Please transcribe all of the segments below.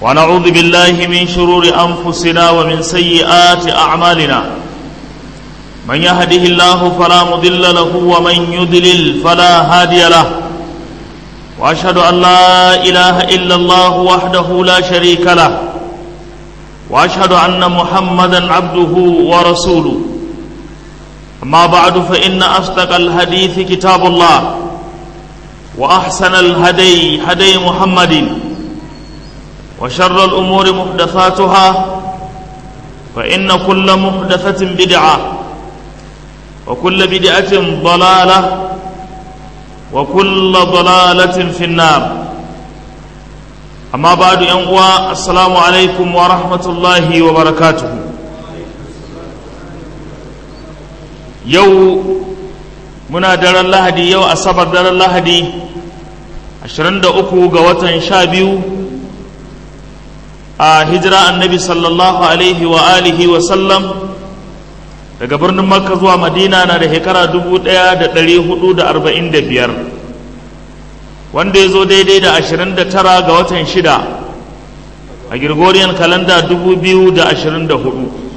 ونعوذ بالله من شرور أنفسنا ومن سيئات أعمالنا من يهده الله فلا مضل له ومن يضلل فلا هادي له وأشهد أن لا إله إلا الله وحده لا شريك له وأشهد أن محمدا عبده ورسوله أما بعد فإن أصدق الحديث كتاب الله وأحسن الهدي هدي محمد وشر الأمور محدثاتها فإن كل محدثة بدعة وكل بدعة ضلالة وكل ضلالة في النار أما بعد ينقوى السلام عليكم ورحمة الله وبركاته يو muna daren lahadi yau asabar daren lahadi 23 ga watan sha biyu a hijira annabi sallallahu alaihi wa alihi wa sallam daga birnin makka zuwa madina na da shekara 1445 wanda ya zo daidai da 29 ga watan shida a gregorian kalanda 2024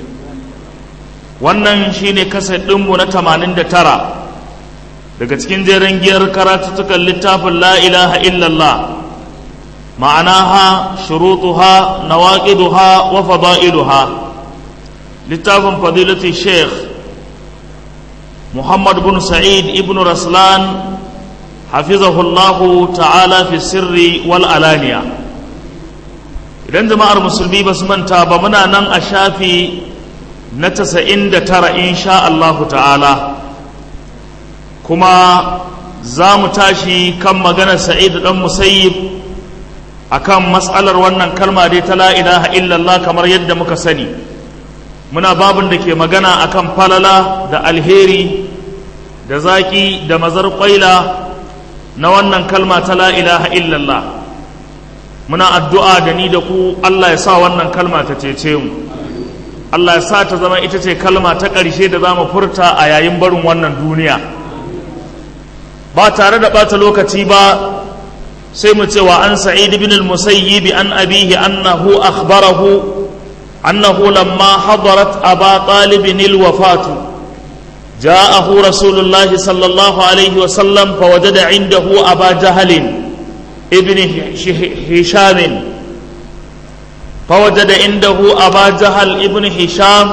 wannan shine kasar ɗinmu na 89 daga cikin jerin giyar karatuttukan littafin la ilaha illallah ma'anaha shurutuha nawaqiduha wa fada'iluha littafin fadilati sheikh muhammad bin sa'id ibn raslan hafizahullahu ta'ala fi sirri wal alaniya idan jama'ar musulmi ba su manta ba muna nan a shafi na 99 insha Allahu ta'ala kuma za mu tashi kan maganar sa'id dan musayyib akan matsalar wannan kalma dai ta la ilaha illallah kamar yadda muka sani muna babin da ke magana akan falala da alheri da zaki da mazar kwaila na wannan kalma ta la ilaha illallah muna addu'a da ni da ku Allah ya sa wannan kalma ta cece mu Allah ya sa ta zama ita ce kalma ta ƙarshe da za mu furta a yayin barin wannan duniya ba tare da ɓata lokaci ba sai mu cewa an sa'id ibn al-musayyib an abihi annahu akhbarahu annahu lamma hadarat aba talib al-wafatu جاءه رسول الله صلى الله عليه وسلم فوجد عنده أبا جهل ابن هشام فوجد عنده أبا جهل ابن هشام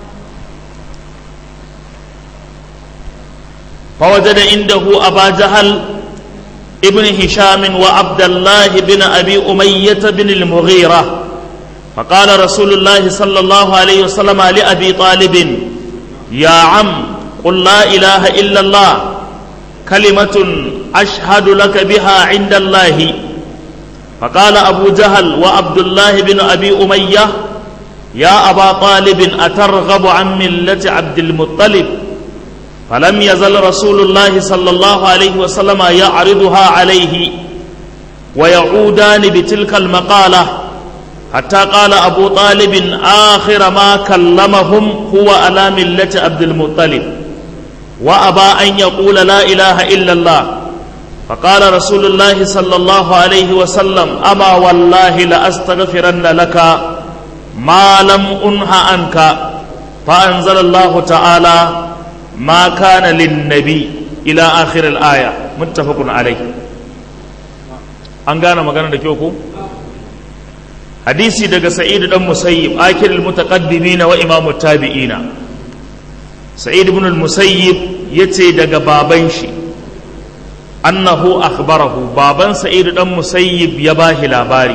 فوجد عنده أبا جهل ابن هشام وعبد الله بن أبي أمية بن المغيرة فقال رسول الله صلى الله عليه وسلم لأبي طالب يا عم قل لا إله إلا الله كلمة أشهد لك بها عند الله فقال أبو جهل وعبد الله بن أبي أمية يا أبا طالب أترغب عن ملة عبد المطلب فلم يزل رسول الله صلى الله عليه وسلم يعرضها عليه ويعودان بتلك المقالة حتى قال أبو طالب آخر ما كلمهم هو على ملة عبد المطلب وأبى أن يقول لا إله إلا الله فقال رسول الله صلى الله عليه وسلم أما والله لأستغفرن لك ما لم أنه عنك فأنزل الله تعالى ما كان للنبي إلى آخر الآية متفق عليه an gane magana da kyau ko hadisi daga sa'id dan musayyib akir almutaqaddimin wa imam tabi'ina sa'id ibn al-musayyib yace daga baban shi annahu akhbarahu baban sa'id dan musayyib ya bashi labari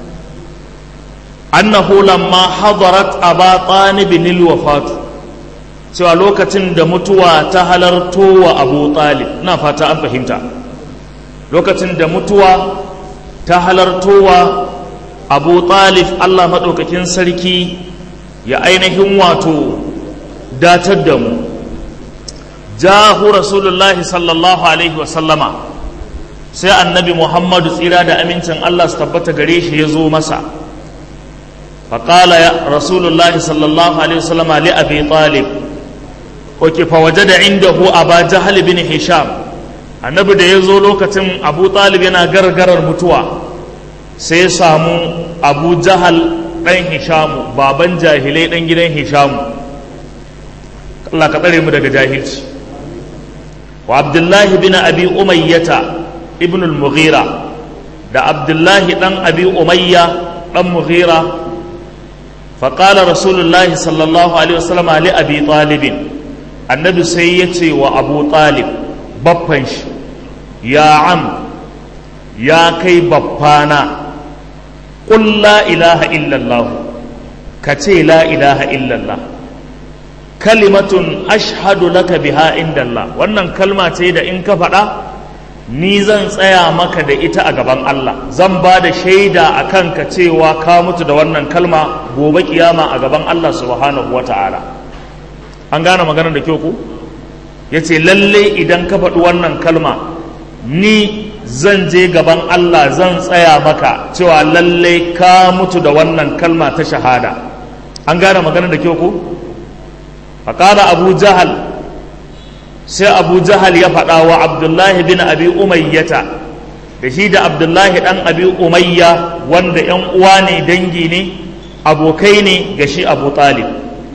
annahu lamma hadarat aba talib lil wafatu cewa lokacin da mutuwa ta halarto wa abu talib na fata an fahimta lokacin da mutuwa ta halarto wa abu talib allah maɗaukakin sarki ya ainihin wato datar da mu jahu rasulullahi sallallahu alaihi wasallama sai annabi muhammadu tsira da amincin allah su tabbata gare shi ya zo masa faƙala ya rasulullahi sallallahu alaihi wasallama li abi talib oke fa waje da inda hu aba jahal bin hisham annabi da ya zo lokacin abu talib yana gargarar mutuwa sai ya samu abu jahal ɗan hishamu baban jahilai ɗan gidan hishamu Allah ka tsare mu daga jahilci wa abdullahi bin abi umayyata ibn al-mughira da abdullahi ɗan abi umayya ɗan mughira faƙala rasulullahi sallallahu alaihi wasallam ali abi talibin annabi sai ya ce wa abu talib baffan shi ya am ya kai baffana ƙul la ilaha illallah ka ce la ilaha illallah kalimatun ashhadu laka biha indallah wannan kalma ce da in ka faɗa ni zan tsaya maka da ita a gaban Allah zan ba da shaida a kanka cewa ka mutu da wannan kalma gobe kiyama a gaban Allah subhanahu wa ta'ala an gane maganar da kyau ku ya ce lalle idan ka faɗi wannan kalma ni zan je gaban Allah zan tsaya maka cewa lalle ka mutu da wannan kalma ta shahada an gane maganar da kyau ku faƙada abu jahal sai abu jahal ya faɗa wa abdullahi bin abi umayyata da shi da abdullahi ɗan abi umayya wanda ‘yan uwa ne dangi ne abokai ne ga shi abu talib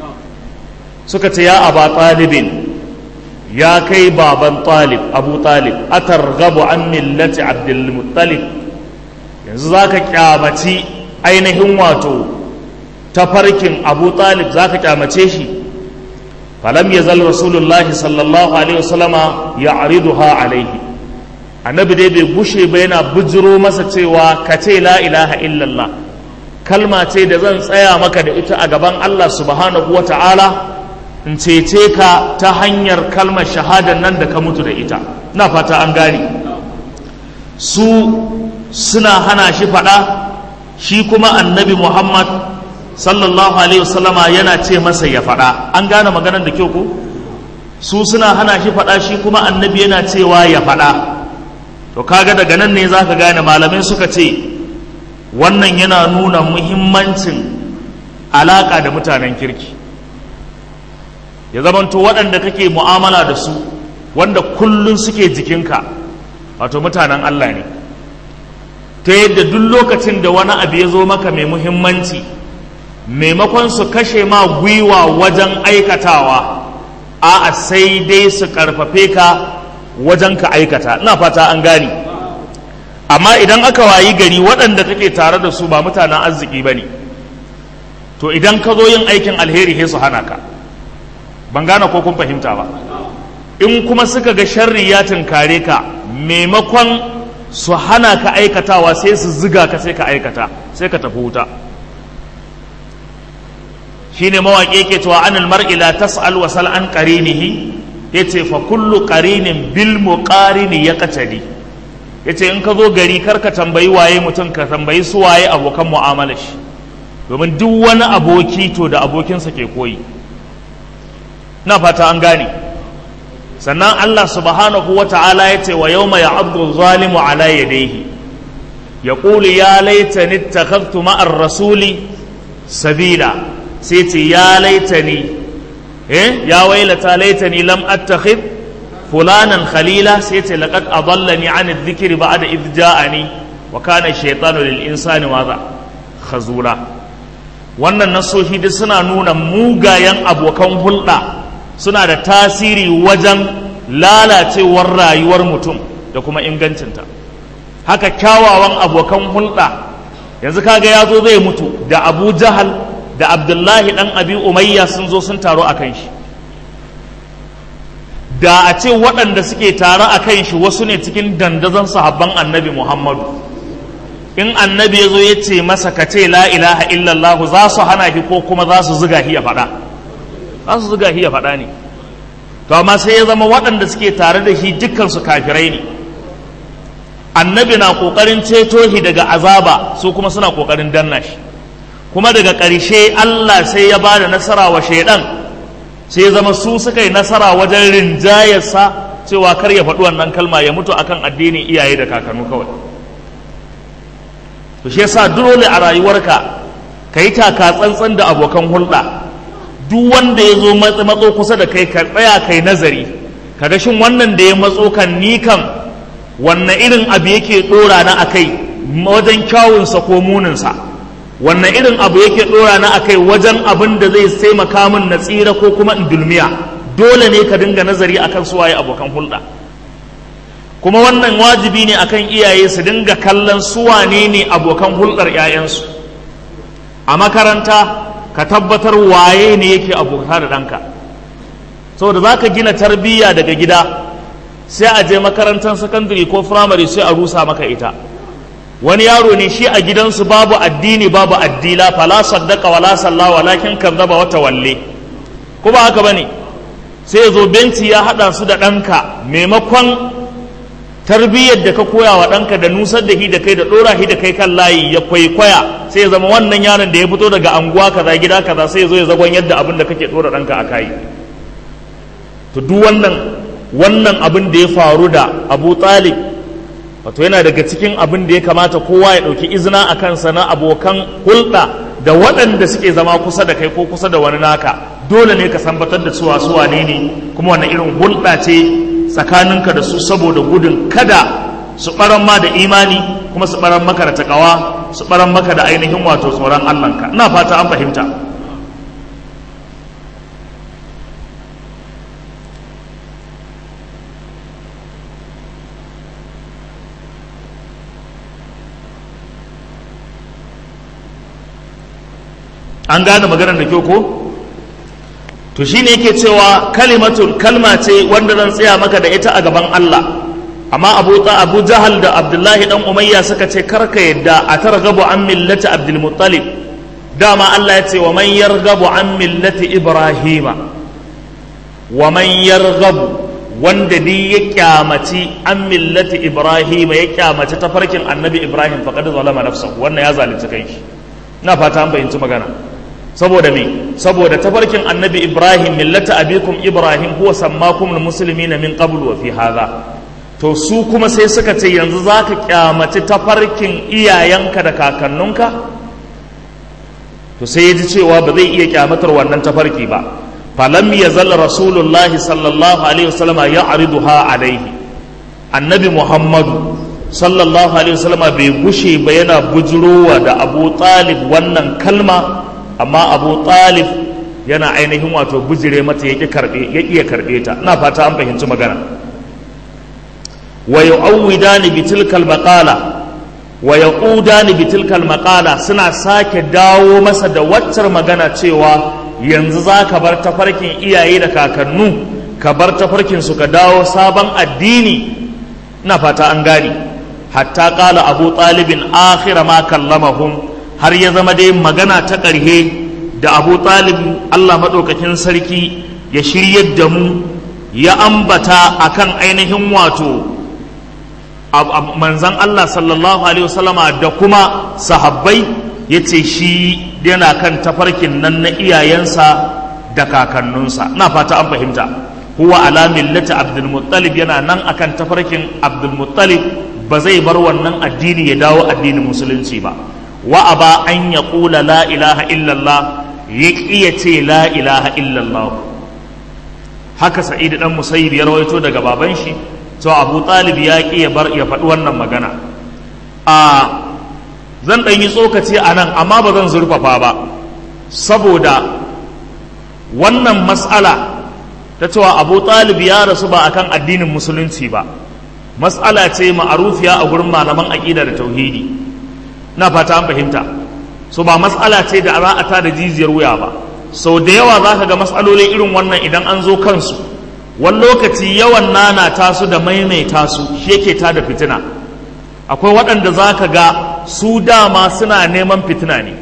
suka ce ya aba talibin ya kai baban talib abu talib atar gabu an millati abdulmuttalib yanzu za ka kyamaci ainihin wato tafarkin abu talib za ka kyamace shi falam ya zal rasulullahi sallallahu alaihi wasallama ya ariduha alaihi annabi dai bai gushe ba yana bujiro masa cewa ka ce la ilaha illallah kalma ce da zan tsaya maka da ita a gaban Allah subhanahu wa ta'ala in cece ka ta hanyar kalmar shahadar nan da ka mutu da ita na fata an gane su suna hana shi faɗa shi kuma annabi muhammad sallallahu alaihi wasallama yana ce masa ya faɗa an gane maganar da kyau ko su suna hana shi faɗa shi kuma annabi yana cewa ya faɗa to kaga daga nan ne zaka gane malamai suka ce wannan yana nuna muhimmancin alaƙa da mutanen kirki ya zamanto waɗanda kake mu'amala da su wanda kullum suke jikinka wato mutanen Allah ne ta yadda duk lokacin da wani abu ya zo maka mai muhimmanci maimakon su kashe ma gwiwa wajen aikatawa a sai dai su karfafe ka wajen ka aikata ina fata an gani amma idan aka wayi gari waɗanda kake tare da su ba mutanen arziki ba ne to idan ka zo yin aikin alheri sai su hana ka ban gane ko kun fahimta ba in kuma suka ga sharri ya tunkare ka maimakon su hana ka aikatawa sai su ziga ka sai ka aikata sai ka tafi wuta shine mawaƙi ke cewa anil mar'i la tas'al wa sal an qarinihi yace fa kullu qarinin bil muqarini yaqtadi yace in ka zo gari kar ka tambayi waye mutum ka tambayi su waye abokan mu'amalar shi domin duk wani aboki to da abokinsa ke koyi na fata an gane sannan Allah subhanahu wa ta'ala ya ce wa yau mai abdu zalimu ala yadayhi ya ƙuli ya laitani takhaftu ma'ar rasuli sabila sai ce ya laitani eh ya wailata laitani lam attakhid fulanan khalila sai ce laqad adallani an adh-dhikri ba'da idh ja'ani wa kana ash-shaytanu lil insani madha khazula wannan nasoshi duk suna nuna mugayen abokan hulɗa suna da tasiri wajen lalacewar rayuwar mutum da kuma ingancinta haka kyawawan abokan hulɗa yanzu kaga ya zo zai mutu da abu jahal da abdullahi ɗan abi umayya sun zo sun taro a kan shi da a ce waɗanda suke tare a kan shi wasu ne cikin dandazon sahabban annabi muhammadu in annabi ya zo ya ce masa ka ce la ilaha illallah za su hana shi ko kuma za su ziga shi ya faɗa za su zuga shi ya faɗa ne to amma sai ya zama waɗanda suke tare da shi dukkansu kafirai ne annabi na ƙoƙarin ceto shi daga azaba su kuma suna ƙoƙarin danna shi kuma daga ƙarshe Allah sai ya ba da nasara wa shaidan sai ya zama su suka yi nasara wajen rinjayarsa cewa kar ya faɗi wannan kalma ya mutu akan addinin iyaye da kakannu kawai to shi yasa dole a rayuwarka ka yi taka tsantsan da abokan hulɗa duk wanda ya zo matso kusa da kai ka tsaya kai nazari kaga shin wannan da ya matso kan ni kan wanne irin abu yake dora na akai wajen kyawunsa ko muninsa wannan irin abu yake ɗora na akai wajen abin da zai taimaka min na tsira ko kuma in dulmiya dole ne ka dinga nazari akan suwaye abokan hulɗa kuma wannan wajibi ne akan iyaye su dinga kallon suwane ne abokan hulɗar 'ya'yansu a makaranta ka tabbatar waye ne yake abota da ɗanka saboda za ka gina tarbiyya daga gida sai a je makarantar sakandare ko firamare sai a rusa maka ita wani yaro ne shi a gidansu babu addini babu addila fala saddaka wala salla walakin kazzaba wata walle ko ba haka bane sai zo benci ya hada su da ɗanka maimakon tarbiyyar da ka koya wa ɗanka da nusar da hi da kai da ɗora hi da kai kan layi ya kwaikwaya sai ya zama wannan yaron da ya fito daga anguwa kaza gida kaza sai ya zo ya zagon yadda abin da kake ɗora ɗanka a kayi to duk wannan wannan abin da ya faru da abu talib wato yana daga cikin abin da ya kamata kowa ya ɗauki izina a kansa na abokan hulɗa da waɗanda suke zama kusa da kai ko kusa da wani naka dole ne ka sambatar da suwa suwa ne ne kuma wannan irin hulɗa ce tsakaninka da su saboda gudun kada su ɓaran ma da imani kuma su ɓaran maka da takawa su ɓaran maka da ainihin wato tsoron allahnka ina fata an fahimta an gane maganar da kyau ko to shine yake cewa kalimatun kalma ce wanda zan tsaya maka da ita a gaban Allah amma Abu Abu Jahal da Abdullahi dan Umayya suka ce karka yadda a targabu an millati Abdul Muttalib dama Allah ya ce wa man yargabu an millati Ibrahima wa man yargabu wanda ni ya kyamaci an millati Ibrahima ya kyamaci tafarkin Annabi Ibrahim faqad zalama nafsahu wannan ya zalunci kanshi ina fata an bayyanci magana saboda me saboda tafarkin annabi ibrahim millata abikum ibrahim huwa sammakum almuslimina min qablu wa fi hadha to su kuma sai suka ce yanzu zaka kyamaci tafarkin iyayenka da kakannunka to sai ya ji cewa ba zai iya kyamatar wannan tafarki ba falam yazal rasulullahi sallallahu alaihi wasallam ya'riduha alaihi annabi muhammadu sallallahu alaihi wasallam bai gushe ba yana bujurowa da abu talib wannan kalma amma abu talib yana ainihin wato bujire mata ya iya karɓe ta ina fata an fahimci magana wa yu'awwidani bi tilkal maqala wa yaqudani bi tilkal maqala suna sake dawo masa da waccar magana cewa yanzu za ka bar tafarkin iyaye da kakannu ka bar tafarkin su ka dawo sabon addini ina fata an gani hatta qala abu talibin akhira ma kallamahum har ya zama dai magana ta ƙarhe da abu talib allah maɗaukakin sarki ya shiryar da mu ya ambata akan ainihin wato manzan allah sallallahu alaihi wasallama da kuma sahabbai ya ce shi yana kan tafarkin nan na iyayensa da kakannunsa na fata an fahimta huwa ala millati abdulmuttalib yana nan akan tafarkin abdulmuttalib ba zai bar wannan addini ya dawo addinin musulunci ba wa aba an ya ƙula la ilaha illallah ya ƙiya ce la ilaha illallah haka sa'idu dan musayyib ya rawaito daga baban shi to abu talib ya ƙi ya bar ya faɗi wannan magana a zan ɗan yi tsokaci a nan amma ba zan zurfafa ba saboda wannan mas'ala ta cewa abu talib ya rasu ba akan addinin musulunci ba mas'ala ce ma'arufiya a gurin malaman aƙida da tauhidi na fata an fahimta so ba matsala ce da za a tada jijiyar wuya ba sau da yawa za ka ga matsaloli irin wannan idan an zo kansu wani lokaci yawan nana tasu da maimaita su shi yake tada fitina akwai waɗanda za ka ga su dama suna neman fitina ne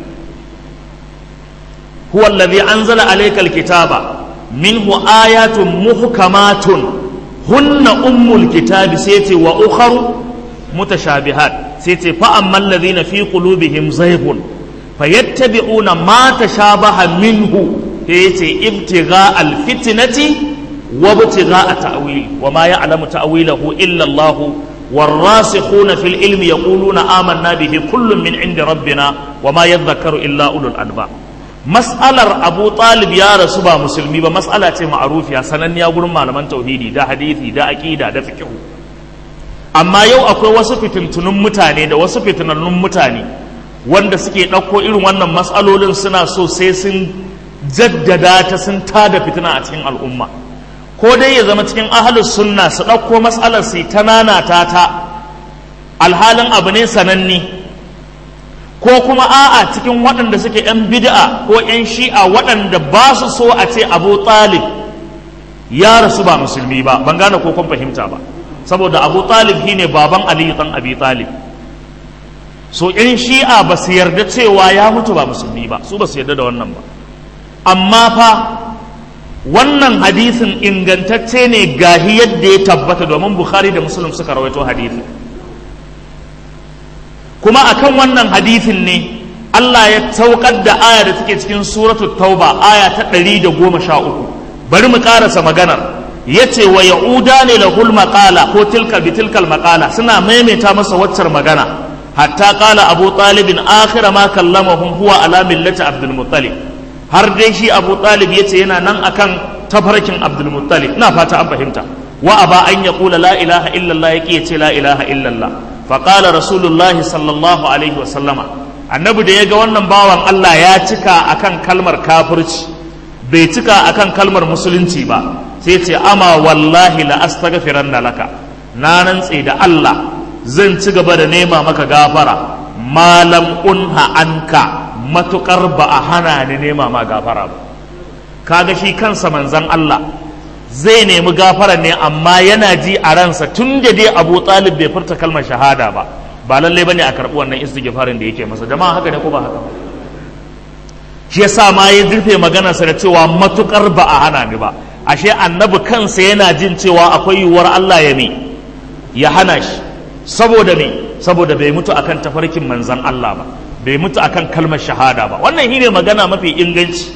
huwa allazi anzala alaykal kitaba minhu ayatun muhkamatun hunna ummul kitabi sai ce wa ukharu mutashabihat sai ce fa amman ladhina fi qulubihim zayghun fayattabi'una ma tashabaha minhu yace ibtigha alfitnati wa ibtigha ta'wili wa ma ya'lamu ta'wilahu illa Allah والراسخون في العلم يقولون آمنا به كل من عند ربنا وما يذكر إلا أولو الألباب مسألة أبو طالب يا رسول مسلمي بمسألة معروف يا سنن يا قرم malaman tauhidi da hadisi da aqida da fiqh amma yau akwai wasu fitintunun mutane da wasu fitinannun mutane wanda suke ɗauko irin wannan matsalolin suna so sai sun jaddada ta sun tada fitina a cikin al'umma ko dai ya zama cikin ahalus sunna su ɗauko matsalar su ta nanata ta alhalin abu ne sananne ko kuma a'a cikin waɗanda suke 'yan bid'a ko 'yan shi'a waɗanda ba su so a ce abu talib ya rasu ba musulmi ba ban gane ko kun fahimta ba saboda abu talib shine baban aliyu ɗan abi talib so 'yan shi'a ba su yarda cewa ya mutu ba musulmi ba su ba su yarda da wannan ba amma fa wannan hadisin ingantacce ne gahi yadda ya tabbata domin bukhari da muslim suka rawaito hadisin kuma akan wannan hadisin ne Allah ya saukar da aya da take cikin suratu tauba aya ta ɗari da goma sha uku bari mu ƙarasa maganar ya ce wa ya'uda ne lahul maƙala ko tilka bi tilkal maƙala suna maimaita masa waccar magana hatta ƙala abu talibin akhira ma kallamahum huwa ala millati abdul muttalib har dai shi abu talib ya ce yana nan akan tafarkin abdul muttalib ina fata an fahimta wa aba an yaqula la ilaha illallah yake ya ce la ilaha illallah faƙala rasulullahi sallallahu alaihi wasallama annabi da ya ga wannan bawan Allah ya cika akan kalmar kafirci bai cika akan kalmar musulunci ba sai ce ama wallahi la astaghfiranna laka na rantse da Allah zan ci gaba da nema maka gafara malam unha anka matukar ba a hana ni nema ma gafara ba kaga shi kansa manzon Allah zai nemi gafara ne amma yana ji a ransa tun da dai abu talib bai furta kalmar shahada ba ba lallai bane a karɓi wannan istighfarin da yake masa jama'a haka ne ko ba haka shi yasa ma ya zurfe maganarsa da cewa matukar ba a hana ni ba ashe annabi kansa yana jin cewa akwai yiwuwar Allah ya me ya hana shi saboda me saboda bai mutu akan tafarkin manzan Allah ba bai mutu akan kalmar shahada ba wannan shine magana mafi inganci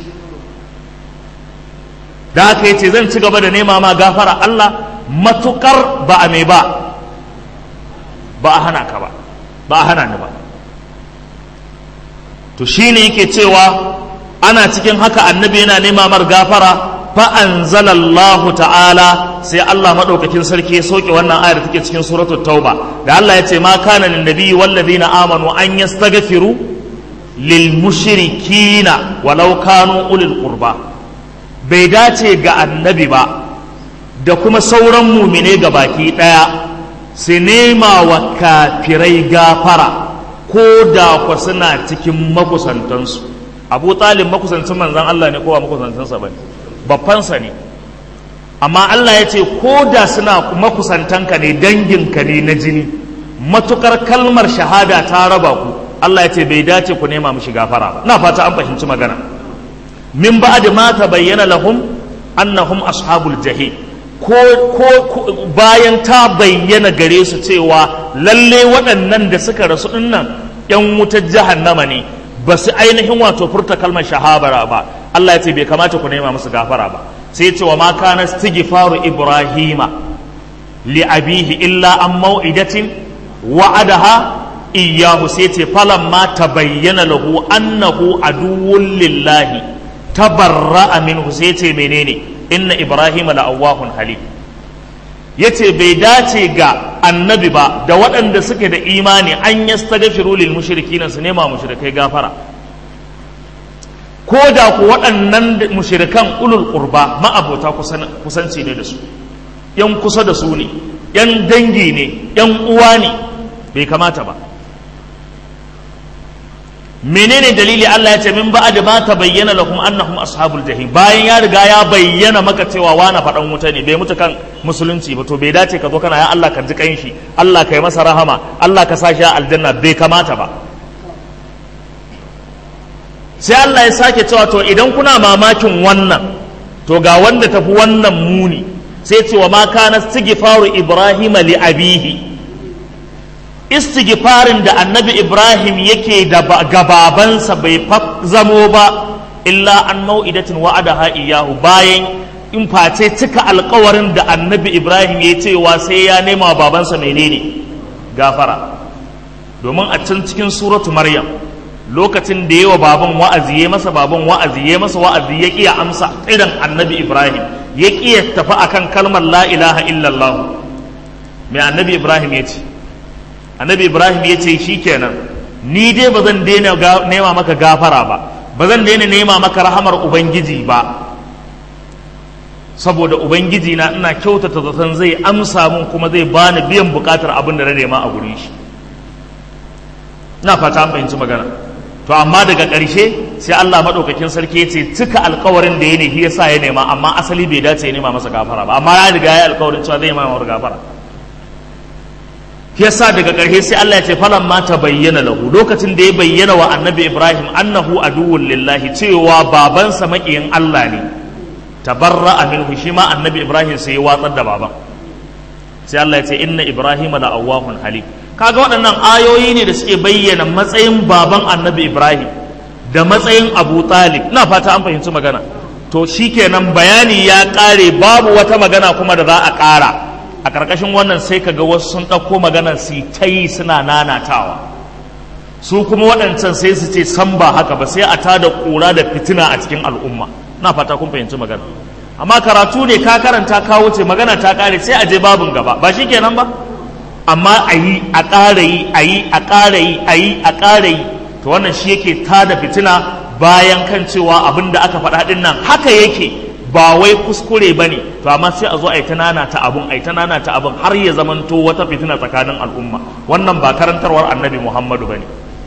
da haka yace zan ci gaba da nema ma gafara Allah matukar ba a mai ba ba a hana ka ba ba a hana ni ba to shine yake cewa ana cikin haka annabi yana nema mar gafara fa anzalallahu ta'ala sai Allah madaukakin sarki ya soke wannan ayar da take cikin suratul tauba da Allah ya ce ma kana lin nabiyyi wal ladina amanu an yastaghfiru lil mushrikina walau kanu ulil qurba bai dace ga annabi ba da kuma sauran mumine ga baki ɗaya su nema wa kafirai gafara ko da kwa suna cikin makusantansu abu talib makusancin manzan Allah ne kowa makusantansa ba ne babbansa ne amma Allah ya ce ko da suna makusantanka ne danginka ne na jini matukar kalmar shahada ta raba ku Allah ya ce bai dace ku nema mishi gafara ba na fata an fahimci magana min ba'd ma tabayyana lahum annahum ashabul jahim ko ko bayan ta bayyana gare su cewa lalle waɗannan da suka rasu dinnan yan wutar jahannama ne ba su ainihin wato furta kalmar shahara ba Allah ya ce bai kamata ku nema musu gafara ba sai ya ce wa ma kana istighfaru ibrahima li abihi illa an mau'idatin wa'adaha iyyahu sai ce falamma tabayyana lahu annahu aduwwun lillahi tabarra'a minhu sai ce menene inna ibrahima la'awwahun halim yace bai dace ga annabi ba da waɗanda suke da imani an yastaghfiru lil mushrikina su nema mushrikai gafara ko da ku waɗannan mushrikan ulul qurba ma'abota kusanci ne da su yan kusa da su ne yan dangi ne yan uwa ne bai kamata ba menene dalili Allah ya ce min ba'ad ma tabayyana lakum annahum ashabul jahim bayan ya riga ya bayyana maka cewa wani faɗan wuta ne bai mutu kan musulunci ba to bai dace ka zo kana ya Allah ka ji kan shi Allah ka yi masa rahama Allah ka sa shi aljanna bai kamata ba sai Allah ya sake cewa to idan kuna mamakin wannan to ga wanda tafi wannan muni sai ce wa ma kana istighfaru ibrahima li abihi istighfarin da annabi ibrahim yake da gababansa bai zamo ba illa an mau'idatin wa'adaha iyahu bayan in face cika alkawarin da annabi ibrahim ya cewa sai ya nema babansa menene gafara domin a can cikin suratu maryam lokacin da yawa baban wa'azi ya masa baban wa'azi ya masa wa'azi ya kiya amsa irin annabi ibrahim ya kiya tafi akan kalmar la ilaha illallah mai annabi ibrahim ya ce annabi ibrahim ya ce shi kenan ni dai ba zan daina nema maka gafara ba ba zan daina nema maka rahamar ubangiji ba saboda ubangiji na ina kyautata zaton zai amsa mun kuma zai bani biyan bukatar abin da na nema a gurin shi ina fata an fahimci magana to amma daga ƙarshe sai Allah maɗaukakin sarki ya ce cika alkawarin da ya ne ya sa ya nema amma asali bai dace ya nema masa gafara ba amma ya riga ya alkawarin cewa zai nema masa gafara yasa daga ƙarshe sai Allah ya ce falan ma ta bayyana lahu lokacin da ya bayyana wa annabi Ibrahim annahu aduwwun lillahi cewa babansa maƙiyin Allah ne tabarra'a minhu shi ma annabi Ibrahim sai ya watsar da baban sai Allah ya ce inna Ibrahim la awwahun halim kaga waɗannan ayoyi ne da suke bayyana matsayin baban annabi Ibrahim da matsayin Abu Talib ina fata an fahimci magana to shikenan bayani ya ƙare babu wata magana kuma da za a ƙara a ƙarƙashin wannan sai ka ga wasu sun ɗauko maganar su ta yi suna nanatawa su kuma waɗancan sai su ce san ba haka ba sai a tada ƙura da fitina a cikin al'umma na fata kun fahimci magana amma karatu ne ka karanta ka wuce magana ta ƙare sai a je babin gaba ba shi kenan ba amma a yi a ƙara yi a yi a ƙara yi a yi a ƙara yi to wannan shi yake tada fitina bayan kan cewa abin da aka faɗa ɗin nan haka yake ba wai kuskure ba ne to amma sai a zo a yi ta nana ta abun a yi ta nana ta abun har ya zamanto wata fitina tsakanin al'umma wannan ba karantarwar annabi muhammadu ba ne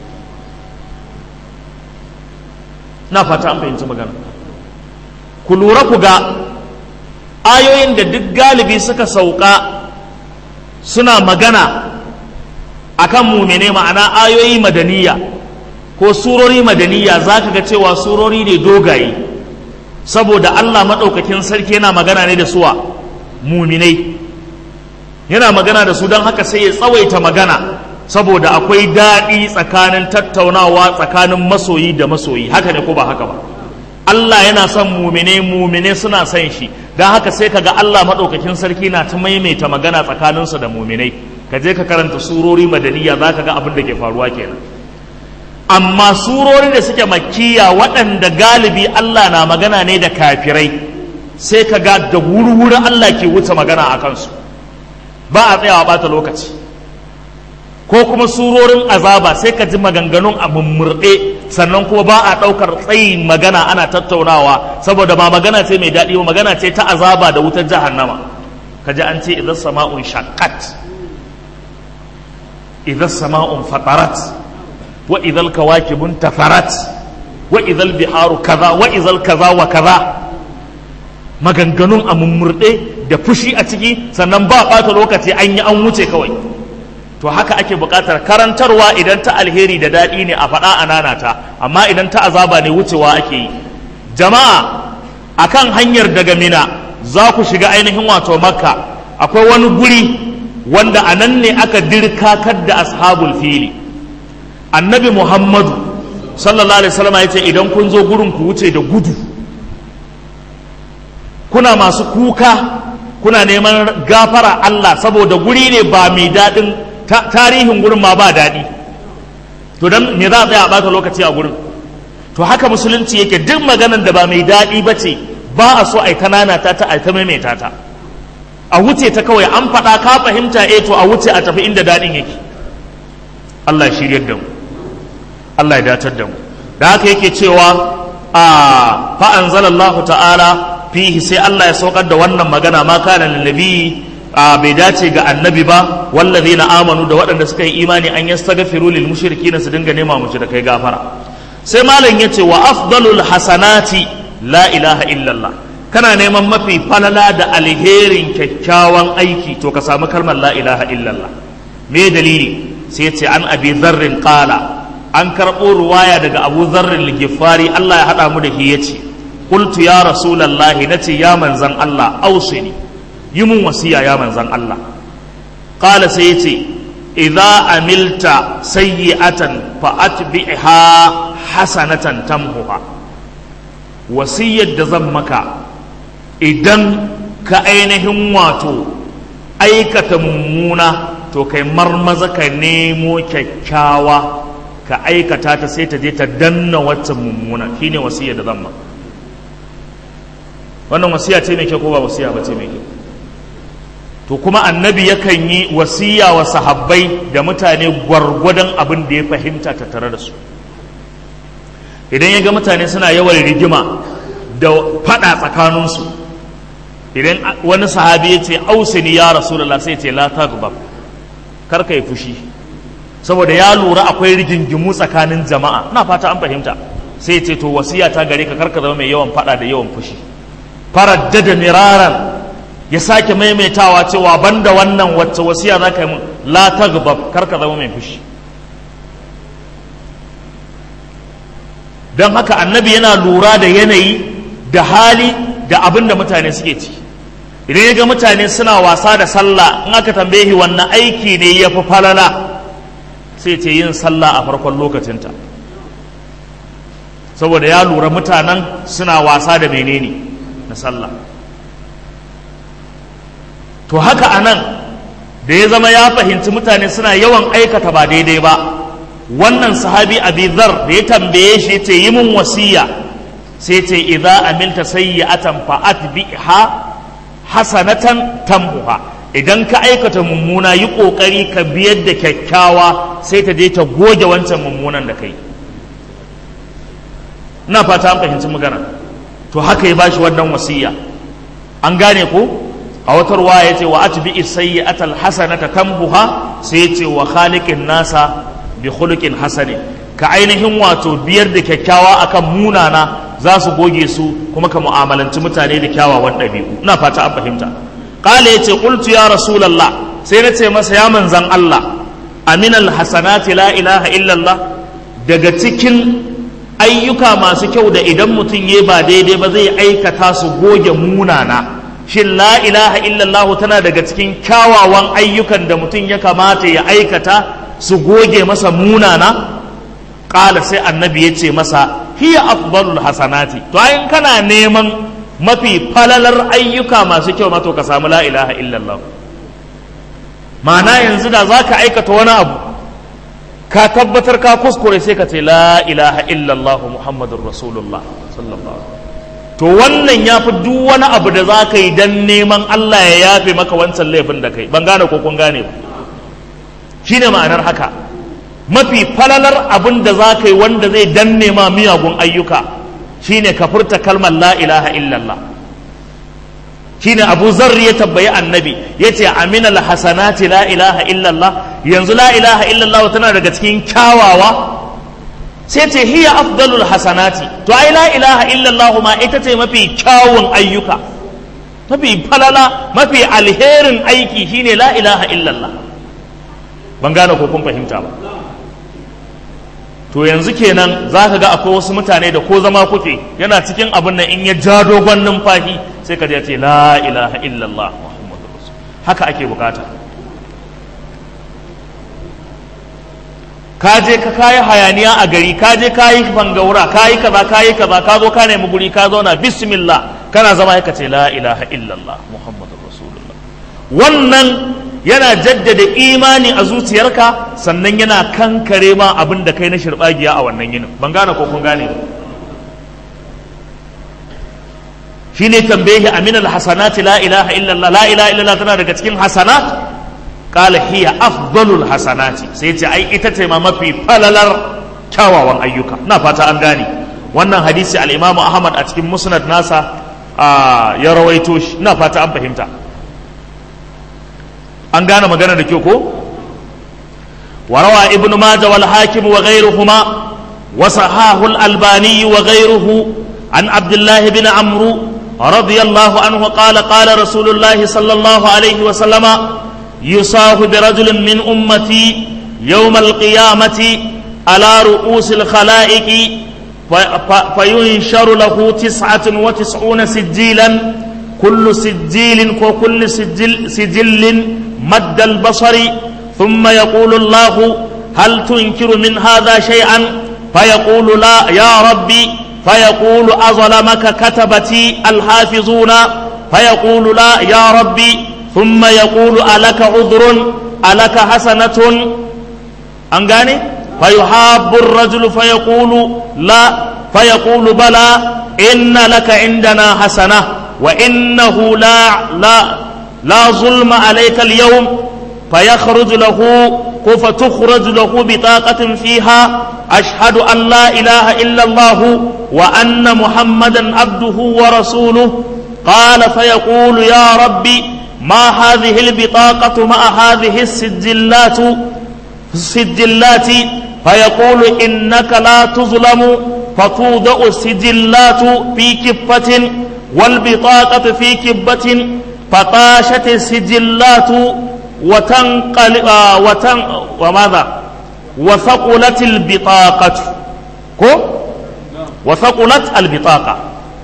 na fata an fahimci magana ku lura ku ga ayoyin da duk galibi suka sauka suna magana akan mumene ma'ana ayoyi madaniya ko surori madaniya za ka ga cewa surori ne dogaye saboda Allah maɗaukakin sarki yana magana ne da suwa muminai yana magana da su don haka sai ya tsawaita magana saboda akwai daɗi tsakanin tattaunawa tsakanin masoyi da masoyi haka ne ko ba haka ba Allah yana son mumine mumine suna son shi don haka sai kaga Allah maɗaukakin sarki na ta maimaita magana tsakaninsu da muminai ka je ka karanta surori madaniya za ka ga abin da ke faruwa kenan amma surori da suke makkiya waɗanda galibi Allah na magana ne da kafirai sai ka ga da wuri-wuri Allah ke wuce magana a kansu ba a tsayawa ɓata lokaci ko kuma surorin azaba sai ka ji maganganun a mummurɗe sannan kuma ba a ɗaukar tsayin magana ana tattaunawa saboda ba magana ce mai daɗi ba magana ce ta azaba da wutar jahannama ka ji an ce idan sama'un shaqqat idan sama'un fatarat wa idal kawakibun tafarat wa idal biharu kaza wa idal kaza wa kaza maganganun a mummurɗe da fushi a ciki sannan ba ɓata lokaci an yi an wuce kawai to haka ake buƙatar karantarwa idan ta alheri da daɗi ne a faɗa a nanata amma idan ta azaba ne wucewa ake yi jama'a akan hanyar daga mina za ku shiga ainihin wato makka akwai wani guri wanda a nan ne aka dirkakar da ashabul fili annabi muhammadu sallallahu alaihi wasallam ya ce idan kun zo gurin ku wuce da gudu kuna masu kuka kuna neman gafara Allah saboda guri ne ba mai daɗin tarihin gurin ma ba daɗi to dan me za a tsaya a ɓata lokaci a gurin to haka musulunci yake duk maganan da ba mai daɗi ba ce ba a so a yi ta nanata ta a ta maimaita ta a wuce ta kawai an faɗa ka fahimta eh to a wuce a tafi inda daɗin yake Allah ya shiryar da mu Allah ya datar da mu da haka yake cewa a fa anzalallahu ta'ala fihi sai Allah ya saukar da wannan magana ma kana lillabi bai dace ga annabi ba wallazina amanu da waɗanda suka yi imani an yastaghfiru lil mushrikina su dinga nema mushrikai gafara sai malam yace wa afdalul hasanati la ilaha illallah kana neman mafi falala da alherin kyakkyawan aiki to ka samu kalmar la ilaha illallah me dalili sai yace an abi dharrin qala an karɓo ruwaya daga abu dharrin ligifari Allah ya haɗa mu da shi yace qultu ya rasulullahi nace ya manzan Allah ausini yi mun wasiya ya manzan Allah qala sai yace idza amilta sayyi'atan fa atbi'ha hasanatan tamhuha wasiyar da zan maka idan ka ainihin wato aikata mummuna to kai marmaza ka nemo kyakkyawa ka aikata ta sai ta je ta danna waccan mummuna shine wasiyar da zan maka wannan wasiya ce mai kyau ko ba wasiya ba ce mai kyau to kuma annabi yakan yi wasiya wa sahabbai da mutane gwargwadon abin da ya fahimta tattare da su idan ya ga mutane suna yawan rigima da fada tsakaninsu idan wani sahabi ya ce ausini ya rasulullah sai ce la taghdab kar ka yi fushi saboda ya lura akwai rigingimu tsakanin jama'a ina fata an fahimta sai ce to wasiya ta gare ka kar ka zama mai yawan fada da yawan fushi faraddada miraran ya sake maimaitawa cewa banda wannan wacce wasiya za ka yi mun la taghdab kar ka zama mai fushi don haka annabi yana lura da yanayi da hali da abin da mutane suke ci idan ya ga mutane suna wasa da sallah in aka tambaye wannan aiki ne ya fi falala sai ce yin sallah a farkon lokacinta saboda ya lura mutanen suna wasa da menene na sallah to haka a nan da ya zama ya fahimci mutane suna yawan aikata ba daidai ba wannan sahabi abi dhar da ya tambaye shi ce yi mun wasiya sai ce idza amilta sayyi'atan fa atbiha hasanatan tambuha idan ka aikata mummuna yi kokari ka biyar da kyakkyawa sai ta je ta goge wancan mummunan da kai ina fata an fahimci magana to haka ya bashi wannan wasiya an gane ko a wata ruwa ya ce wa atbi sayyi'atal hasanata tambuha sai ya ce wa khaliqin nasa bi khuluqin hasani ka ainihin wato biyar da kyakkyawa akan munana za su goge su kuma ka mu'amalanci mutane da kyawawan ɗabi'u ina fata an fahimta qala yace qultu ya rasulullah sai na ce masa ya manzan Allah aminal hasanati la ilaha illallah daga cikin ayyuka masu kyau da idan mutum ya ba daidai ba zai aikata su goge munana shin la ilaha illallah tana daga cikin kyawawan ayyukan da mutum ya kamata ya aikata su goge masa munana ƙala sai annabi ya ce masa hiya afdalul hasanati to ayin kana neman mafi falalar ayyuka masu kyau mato ka samu la ilaha illallah ma'ana yanzu da za ka aikata wani abu ka tabbatar ka kuskure sai ka ce la ilaha illallah muhammadun rasulullah sallallahu to wannan ya fi duk wani abu da za ka yi don neman allah ya yafe maka wancan laifin da kai ban gane ko kun gane ba shine ma'anar haka mafi falalar abin da za ka yi wanda zai danne ma miyagun ayyuka shine ka furta kalmar la ilaha illallah shine abu zarri ya tabbayi annabi ya ce amina hasanati la ilaha illallah yanzu la ilaha illallah tana daga cikin kyawawa sai ce hiya afdalul hasanati to ai la ilaha illallah ma ita ce mafi kyawun ayyuka mafi falala mafi alherin aiki shine la ilaha illallah ban gane ko kun fahimta ba to yanzu kenan za ka ga akwai wasu mutane da ko zama kuke yana cikin abin nan in ya ja dogon numfashi sai ka ce la ilaha illallah muhammadu rasul haka ake bukata ka je ka kayi hayaniya a gari ka je ka yi bangaura ka yi kaza ka yi kaza ka zo ka nemi guri ka zauna bismillah kana zama ka ce la ilaha illallah muhammadu rasulullah wannan yana jaddada imani a zuciyarka sannan yana kankare ma abin da kai na shirbagiya a wannan yinin ban gane ko kun gane ba shine tambaye amin alhasanati la ilaha illallah la ilaha illallah tana daga cikin hasanat qala hiya afdalul hasanati sai ce ai ita ce ma mafi falalar kyawawan ayyuka na fata an gane wannan hadisi al-imamu ahmad a cikin musnad nasa ya rawaito shi na fata an fahimta an gane magana da kyau ko warawa ibn majah wal hakim wa ghayruhuma wa sahahu al albani wa ghayruhu an abdullah bin amru radiyallahu anhu qala qala rasulullah sallallahu alayhi wa sallama yusahu bi rajulin min ummati yawm al qiyamati ala ru'us al khalaiq فينشر له تسعة وتسعون سجيلا كل سجيل وكل سجل, سجل مد البصر ثم يقول الله هل تنكر من هذا شيئا فيقول لا يا ربي فيقول أظلمك كتبتي الحافظون فيقول لا يا ربي ثم يقول ألك عذر ألك حسنة أنغاني فيحاب الرجل فيقول لا فيقول بلى إن لك عندنا حسنة وإنه لا لا لا ظلم عليك اليوم فيخرج له فتخرج له بطاقة فيها أشهد أن لا إله إلا الله وأن محمدا عبده ورسوله قال فيقول يا ربي ما هذه البطاقة مع هذه السجلات السجلات فيقول إنك لا تظلم فتوضع السجلات في كفة والبطاقة في كبة فطاشت السجلات وتنقل آه وتن وماذا وثقلت البطاقة كو وثقلت البطاقة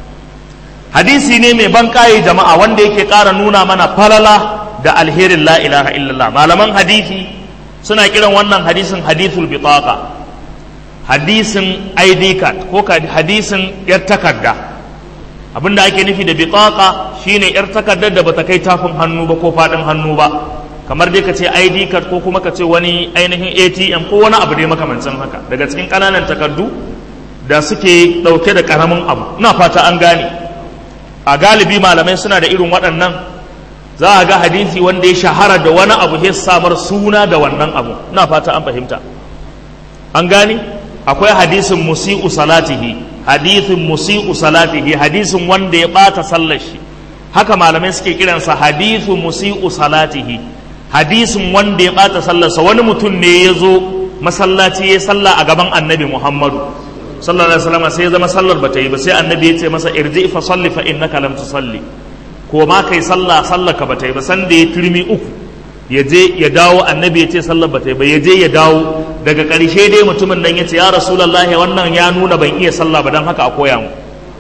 hadisi ne mai ban kaye jama'a wanda yake ƙara nuna mana falala da alherin la ilaha illallah malaman hadisi suna kiran wannan hadisin hadithul bitaqa hadisin ID card ko hadisin yar takarda abinda ake nufi da bitaqa shine yar takardar da bata kai tafin hannu ba ko fadin hannu ba kamar dai ka ce ID card ko kuma ka ce wani ainihin ATM ko wani abu dai makamancin haka daga cikin ƙananan takardu da suke ɗauke da ƙaramin abu ina fata an gane a galibi malamai suna da irin waɗannan za a ga hadisi wanda ya shahara da wani abu ya samar suna da wannan abu ina fata an fahimta an gane akwai hadisin musi'u salatihi hadisin musi'u salatihi hadisin wanda ya ɓata sallar shi haka malamai suke kiransa hadisu musi'u salatihi hadisin wanda ya ɓata sallarsa wani mutum ne ya zo masallaci ya salla a gaban annabi muhammadu sallallahu alaihi wasallam sai ya zama sallar bata yi ba sai annabi ya ce masa irji fa salli fa innaka lam tusalli ko ma kai sallah sallar ka bata yi ba san da ya turmi uku ya je ya dawo annabi ya ce sallar bata yi ba ya je ya dawo daga ƙarshe dai mutumin nan ya ce ya rasulullahi wannan ya nuna ban iya sallah ba dan haka a koya mu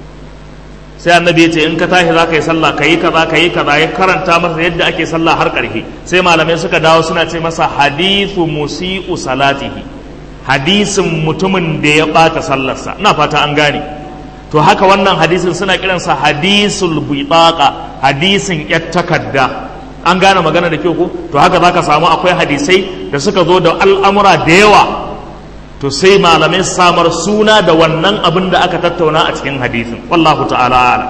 sai annabi ya ce in ka tashi za ka yi sallah ka yi kaza ka yi kaza ya karanta masa yadda ake sallah har ƙarshe sai malamai suka dawo suna ce masa hadithu musi'u salatihi hadisin mutumin da ya ɓata sallarsa ina fata an gane to haka wannan hadisin suna kiransa hadisul bitaqa hadisin yar takarda an gane magana da kyau ko to haka zaka samu akwai hadisai da suka zo da al'amura da yawa to sai malamai samar suna da wannan abin da aka tattauna a cikin hadisin wallahu ta'ala ala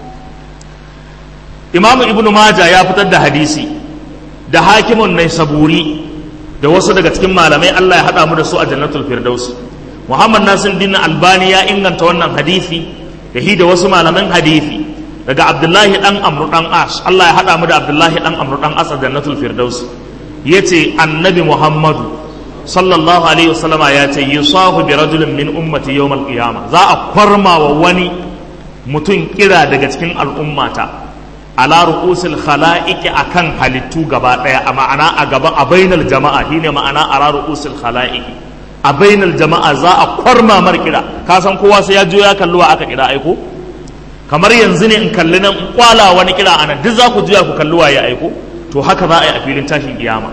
imamu ibnu maja ya fitar da hadisi da hakimun nai saburi da wasu daga cikin malamai Allah ya haɗa mu da su a jannatul firdaus Muhammad Nasir din Albani ya inganta wannan hadisi da hi da wasu malaman hadisi daga Abdullahi dan Amr dan As Allah ya haɗa mu da Abdullahi dan Amr dan As a jannatul firdaus yace annabi Muhammadu sallallahu alaihi wasallam ya ce yusahu bi rajulin min ummati yawm al-qiyamah za a kwarma wa wani mutum kira daga cikin al'ummata ala ru'usil khala'iqi akan halittu gaba daya a ma'ana a gaban a bainal jama'a shine ma'ana ala ru'usil khala'iqi a bainal jama'a za a kwarma mar kira ka san kowa sai ya jo ya kalli wa aka kira aiko kamar yanzu ne in kalli nan kwala wani kira anan duk za ku juya ku kalli wa ya aiko to haka za a yi a filin tashin kiyama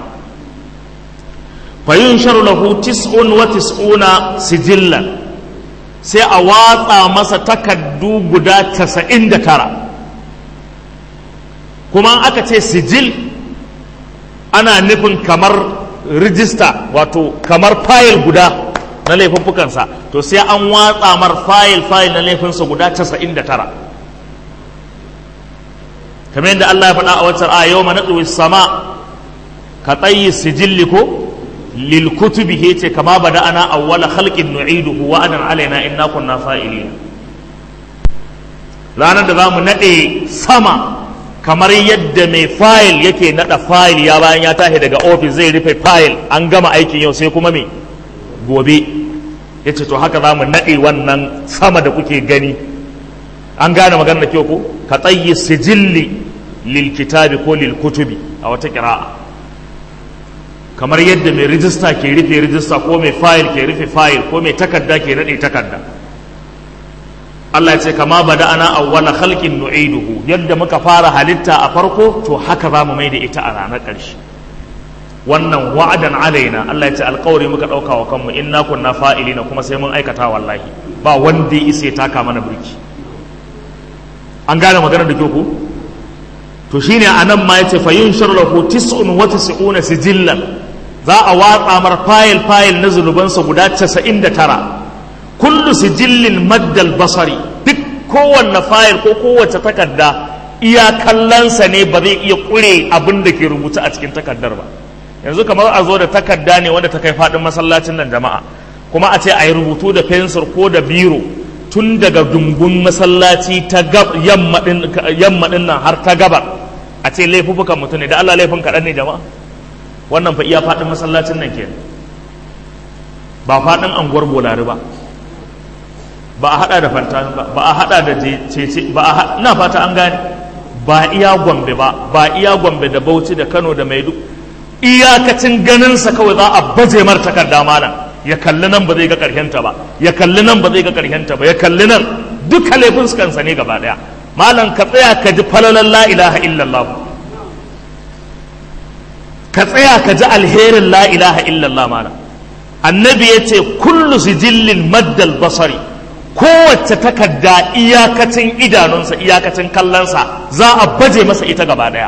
fa yunsharu lahu tis'un wa tis'una sijillan sai a watsa masa takaddu guda 99 kuma aka ce sijil ana nufin kamar rijista wato kamar fayil guda na laifuffukansa to sai an watsa mar fayil fayil na laifinsa guda 99 kamar yadda Allah ya faɗa a wacce a yau mana sama ka tsayi sijilli ko lil kutubi ce kama bada ana awwala khalqin nu'iduhu wa adan alaina inna kunna fa'ilin ranar da zamu nade sama kamar yadda mai fayil yake nada fayil ya bayan ya tashi daga ofis zai rufe fayil an gama aikin yau sai kuma me gobe ya ce to haka za mu naɗe wannan sama da kuke gani an gane magana da kyau ko ka tsayi sijilli lil kitabi ko lil kutubi a wata kira'a kamar yadda mai rijista ke rufe rijista ko mai fayil ke rufe fayil ko mai takarda ke naɗe takarda Allah ya ce kama bada ana awwala khalqin nu'iduhu yadda muka fara halitta a farko to haka za mu mai da ita a ranar ƙarshe wannan wa'adan alaina Allah ya ce alƙawari muka ɗauka wa kanmu inna kunna fa'ilina kuma sai mun aikata wallahi ba wanda ya isa ya taka mana birki an gane maganar da ku to shine anan ma yace fa yunshar lahu tis'un wa tis'una sijillan za a watsa mar fayil fayil na zunubansa guda 99 kullu sijillin maddal basari duk kowanne fayil ko kowace takarda iya kallonsa ne ba zai iya ƙure abin da ke rubuta a cikin takardar ba yanzu kamar a zo da takarda ne wanda ta kai faɗin masallacin nan jama'a kuma a ce a yi rubutu da fensir ko da biro tun daga dungun masallaci ta yamma ɗin nan har ta gabar a ce laifukan mutum ne da Allah laifin kaɗan ne jama'a wannan fa iya faɗin masallacin nan ke ba faɗin anguwar bolari ba ba a haɗa da fanta ba ba a haɗa da cece ba a ina fata an gane ba iya gombe ba ba iya gombe da bauchi da kano da maidu iyakacin ganinsa kawai za a baje mar takarda malam ya kalli nan ba zai ga ta ba ya kalli nan ba zai ga ta ba ya kalli nan duka laifin kansa ne gaba daya malam ka tsaya ka ji falalan la ilaha illallah ka tsaya ka ji alherin la ilaha illallah malam annabi ya ce kullu sijillin maddal basari kowace takarda iyakacin idanunsa iyakacin kallonsa za a baje masa ita gaba daya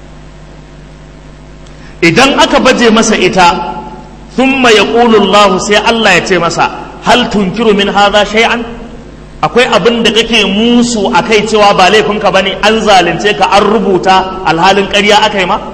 idan aka baje masa ita thumma yaqulu Allah sai Allah ya ce masa hal tunkiru min hadha shay'an akwai abin da kake musu akai cewa ba laifinka bane an zalunce ka an rubuta alhalin ƙarya akai ma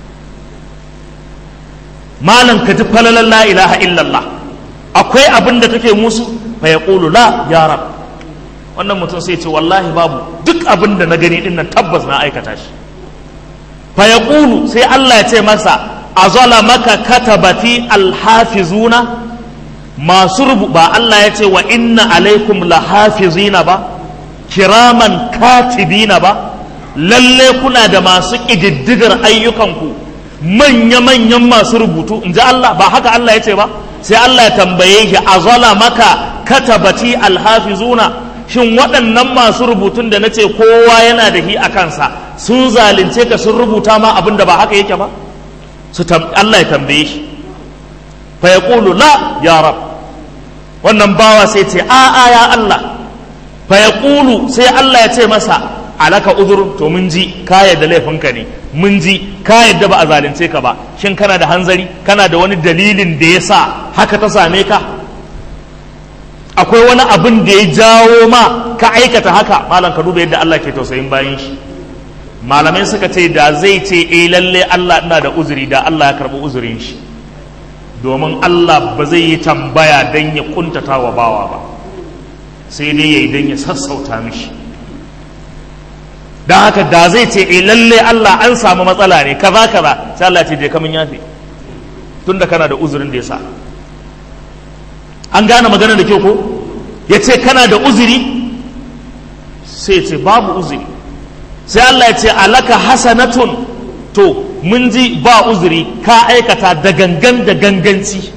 malam ka ji falalan la ilaha illallah akwai abin da kake musu fa yaqulu la ya rab wannan mutum sai ce wallahi babu duk abin da na gani din nan tabbas na aikata shi fa yaqulu sai Allah ya ce masa azalamaka katabati alhafizuna masu rubu ba Allah ya ce wa inna alaikum lahafizina ba kiraman katibina ba lalle kuna da masu ƙididdigar ayyukanku manya-manyan masu rubutu in ji Allah ba haka Allah ya ce ba sai Allah ya tambaye shi azala maka katabati alhafizuna shin waɗannan masu rubutun da na ce kowa yana da hi a kansa sun zalunce ka sun rubuta ma abin da ba haka yake ba su Allah ya tambaye shi fa ya la ya rab wannan bawa sai ce a a ya Allah fa ya sai Allah ya ce masa alaka uzur to mun ji ka yadda laifinka ne mun ji ka yadda ba a zalunce ka ba shin kana da hanzari kana da wani dalilin da ya sa haka ta same ka akwai wani abin da ya jawo ma ka aikata haka malam ka duba yadda Allah ke tausayin bayan shi malamai suka ce da zai ce eh lalle Allah ina da uzuri da Allah ya karɓi uzurin shi domin Allah ba zai yi tambaya don ya kuntata wa bawa ba sai dai ya yi don ya sassauta mishi don haka da zai ce eh lalle Allah an samu matsala ne kaza kaza sai Allah ce je kamun yafe tunda kana da uzurin da ya sa an gane magana da kyau ko ya ce kana da uzuri sai ce babu uzuri sai Allah ya ce alaka hasanatun to mun ji ba uzuri ka aikata da gangan da ganganci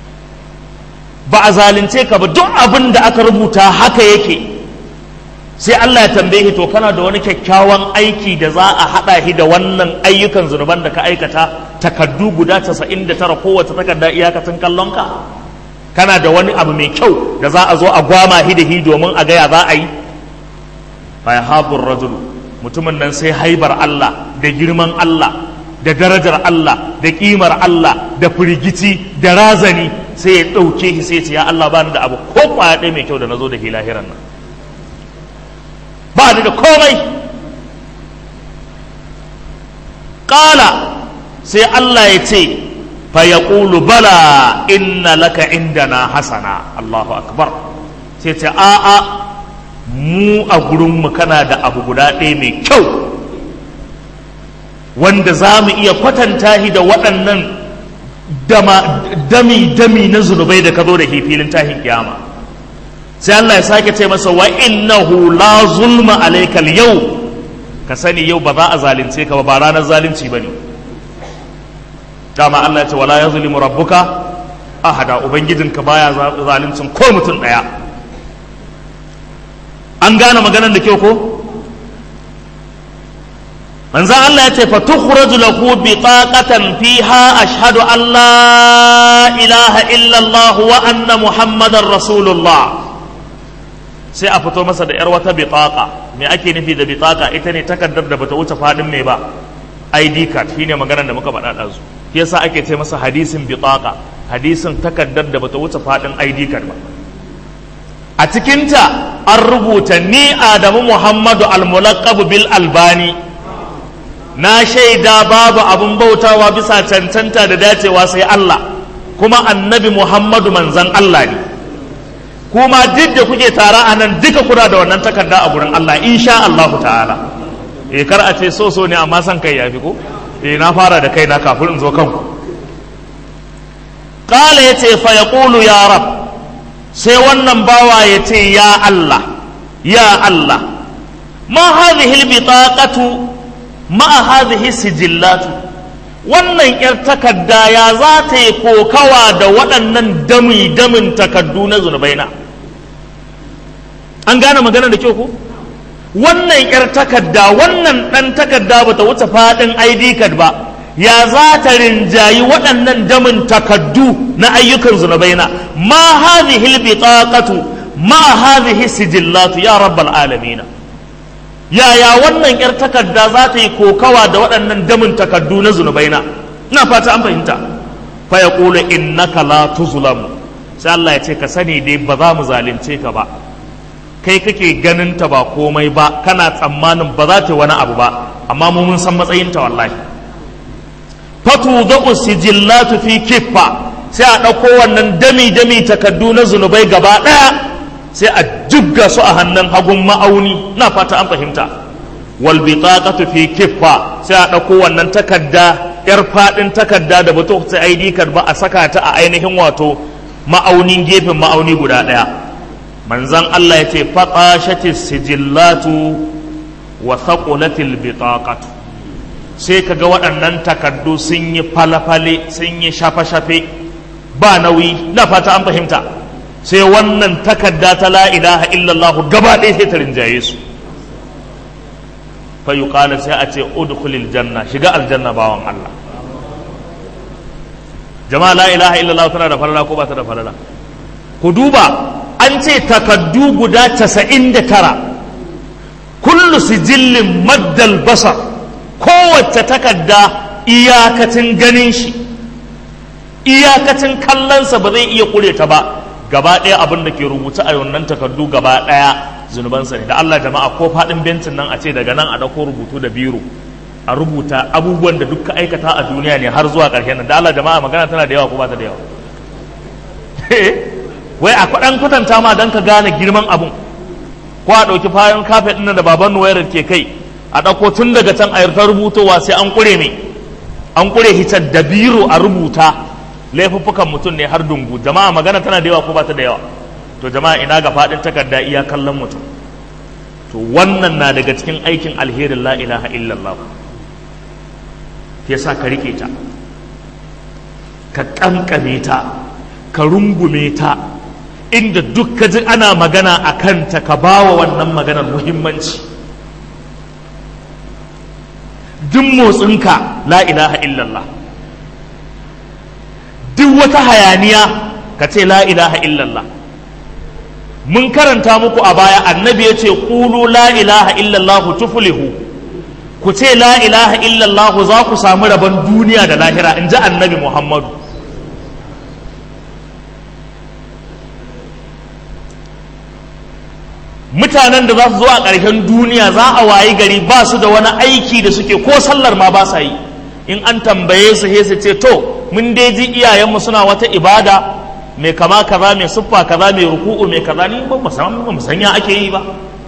ba a zalunce ka ba duk abin da aka rubuta haka yake sai Allah ya tambaye to kana da wani kyakkyawan aiki da za a haɗa shi da wannan ayyukan zunuban da ka aikata takaddu guda 99 kowace takarda iyakacin kallonka kana da wani abu mai kyau da za a zo a gwama shi da shi domin a gaya za a yi fa yahabur rajulu mutumin nan sai haibar Allah da girman Allah da darajar Allah da kimar Allah da firgici da razani sai ya ɗauke shi sai ce ya Allah ba ni da abu ko kwaya ɗaya mai kyau da na zo da shi lahiran nan ba ni da komai ƙala sai Allah ya ce fa ya bala inna laka indana hasana Allahu akbar sai ce a'a mu a gurinmu kana da abu guda ɗaya mai kyau wanda za mu iya kwatanta shi da waɗannan dami-dami na zunubai da ka zo da filin tahin kiyama sai Allah ya sake ce masa wa innahu la zulma alaikal yau ka sani yau ba za a zalunce ka ba ba ranar zalunci ba ne dama Allah ya ce wala ya zulimu rabbuka ahada ubangijinka baya zaluncin ko mutum ɗaya an gane maganar da kyau ko manzo Allah ya ce fa tukhraju lahu biqaqatan fiha ashhadu an la ilaha illa Allah wa anna muhammadar rasulullah sai a fito masa da yar wata biqaqa me ake nufi da biqaqa ita ne takardar da bata wuce fadin me ba ID card shine maganar da muka faɗa ɗazu shi yasa ake ce masa hadisin biqaqa hadisin takardar da bata wuce fadin ID card ba a cikinta an rubuta ni adamu muhammadu almulaqabu bil albani na shaida babu abin bautawa bisa cancanta da dacewa sai Allah kuma annabi muhammadu manzan Allah ne kuma duk da kuke tara a nan duka kuna da wannan takarda a gurin Allah insha Allahu ta'ala eh kar a ce so so ne amma san kai yafi ko eh na fara da kaina kafin in zo kanku qala yace fa yaqulu ya rab sai wannan bawa yace ya Allah ya Allah ma hadhihi albitaqatu ma hadhihi sijillatu wannan yar takarda ya za ta yi kokawa da waɗannan dami damin takardu na zunubaina an gane magana da kyau ko wannan yar takarda wannan ɗan takarda ba ta wuce faɗin id card ba ya za ta rinjayi waɗannan damin takaddu na ayyukan zunubaina ma hadhihi albitaqatu ma hadhihi sijillatu ya rabbal alamin yaya wannan yar takarda za ta yi kokawa da waɗannan damin takaddu na zunubaina ina fata an fahimta fa yaqulu innaka la tuzlamu sai Allah ya ce ka sani dai ba za mu zalunce ka ba kai kake ganin ta ba komai ba kana tsammanin ba za ta wani abu ba amma mu mun san matsayinta wallahi fatu da'u sijillatu fi kiffa sai a ɗauko wannan dami dami takaddu na zunubai gaba ɗaya sai a jibga su a hannun hagun ma'auni na fata an fahimta wal bitaqatu fi kiffa sai a ɗauko wannan takadda yar fadin takadda da bato ta ID card ba a saka ta a ainihin wato ma'aunin gefen ma'auni guda ɗaya manzon Allah ya ce faqashati sijillatu wa thaqulatil bitaqatu sai kaga waɗannan takaddu sun yi falafale sun yi shafe-shafe ba nauyi na fata an fahimta sai wannan takarda ta la ilaha illallah gaba ɗaya sai ta rinjaye su fa yuqala sai a ce udkhulil janna shiga aljanna bawan Allah jama'a la ilaha illallah tana da falala ko ba ta da falala ku duba an ce takaddu guda 99 kullu sijillin maddal basar kowace takarda iyakacin ganin shi iyakacin kallonsa ba zai iya kure ta ba gaba ɗaya abin da ke rubuta a wannan takardu gaba ɗaya zunubansa ne da Allah jama'a ko faɗin bencin nan a ce daga nan a ɗauko rubutu da biro a rubuta abubuwan da duk aikata a duniya ne har zuwa ƙarshen nan da Allah jama'a magana tana da yawa ko ba ta da yawa wai a kwaɗan kwatanta ma don ka gane girman abun ko a ɗauki fayan kafet ɗin da baban nuwayar ke kai a ɗauko tun daga can a yarta rubutowa sai an ƙure ne an ƙure hitar da biro a rubuta laifuffukan mutum ne har dungu jama'a magana tana da yawa ko ba ta da yawa to jama'a ina ga faɗin takarda iya kallon mutum to wannan na daga cikin aikin alherin la ilaha illallah sa ka rike ta ka kankame ta ka rungume ta inda duk ka ji ana magana a kanta ka bawa wannan maganar muhimmanci duk motsinka la ilaha illallah duk wata hayaniya ka ce la ilaha illallah mun karanta muku a baya annabi ya ce ƙulu la ilaha illallah tuflihu ku ce la ilaha illallah za ku samu rabon duniya da lahira in ji annabi muhammadu mutanen da za su zo a ƙarshen duniya za a wayi gari ba su da wani aiki da suke ko sallar ma ba sa yi in an tambaye su sai su ce to mun dai ji iyayenmu suna wata ibada mai kama kaza mai siffa kaza mai ruku'u mai kaza ni ba mu san ba mu san ya ake yi ba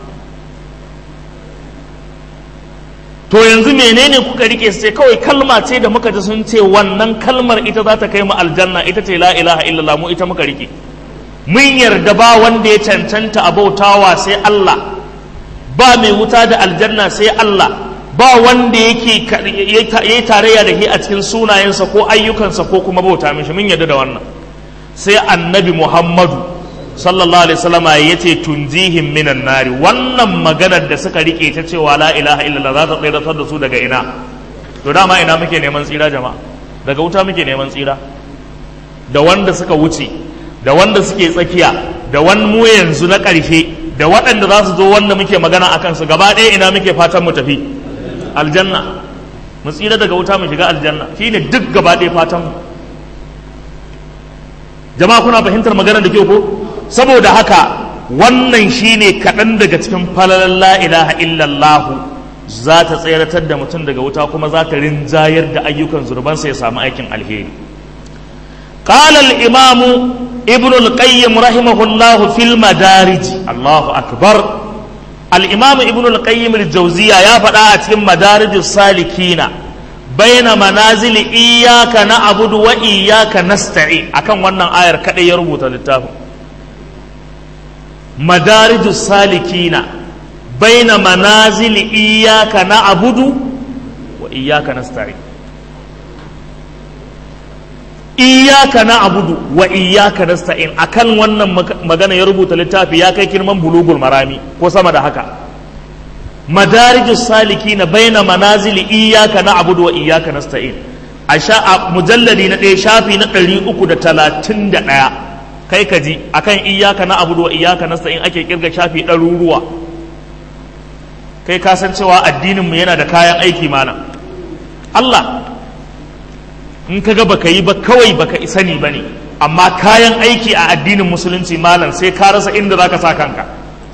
to yanzu menene kuka rike su ce kawai kalma ce da muka ji sun ce wannan kalmar ita za ta kai mu aljanna ita ce la ilaha illallah mu ita muka rike mun yarda ba wanda ya cancanta abautawa sai Allah ba mai wuta da aljanna sai Allah ba wanda yake yayi tarayya da shi a cikin sunayensa ko ayyukansa ko kuma bauta mishi mun yarda da wannan sai annabi Muhammadu sallallahu alaihi wasallam ya ce tunjihim minan nari wannan maganar da suka rike ta cewa la ilaha illallah za ta tsiratar da su daga ina to dama ina muke neman tsira jama'a daga wuta muke neman tsira da wanda suka wuce da wanda suke tsakiya da wani mu yanzu na ƙarshe da waɗanda za su zo wanda muke magana a kansu gaba ɗaya ina muke fatan mu tafi aljanna mu tsira daga wuta mu shiga aljanna shine duk gaba ɗaya fatan mu jama'a kuna fahimtar magana da kyau ko saboda haka wannan shine kaɗan daga cikin falalan la ilaha illallah za ta tseratar da mutum daga wuta kuma za ta rinjayar da ayyukan zurbansa ya samu aikin alheri قال الإمام ابن القيم رحمه الله في المدارج الله أكبر الإمام ابن القيم الجوزية يا فتاة مدارج السالكين بين منازل إياك نعبد وإياك نستعين أكم وانا آير كده يربط للتافه مدارج السالكين بين منازل إياك نعبد وإياك نستعين iyaka na abudu wa iyaka nasta'in akan wannan magana ya rubuta littafi ya kai kirman bulugul marami ko sama da haka madarijus saliki na baina manazili iyaka na abudu wa iyaka nasta'in a sha mujalladi na ɗaya shafi na ɗari uku da talatin da ɗaya kai ka ji akan iyaka na abudu wa iyaka nasta'in ake kirga shafi ɗaruruwa kai ka san cewa addininmu yana da kayan aiki mana Allah in ka ga baka yi ba kawai baka sani ba ne amma kayan aiki a addinin musulunci malam sai ka rasa inda za ka sa kanka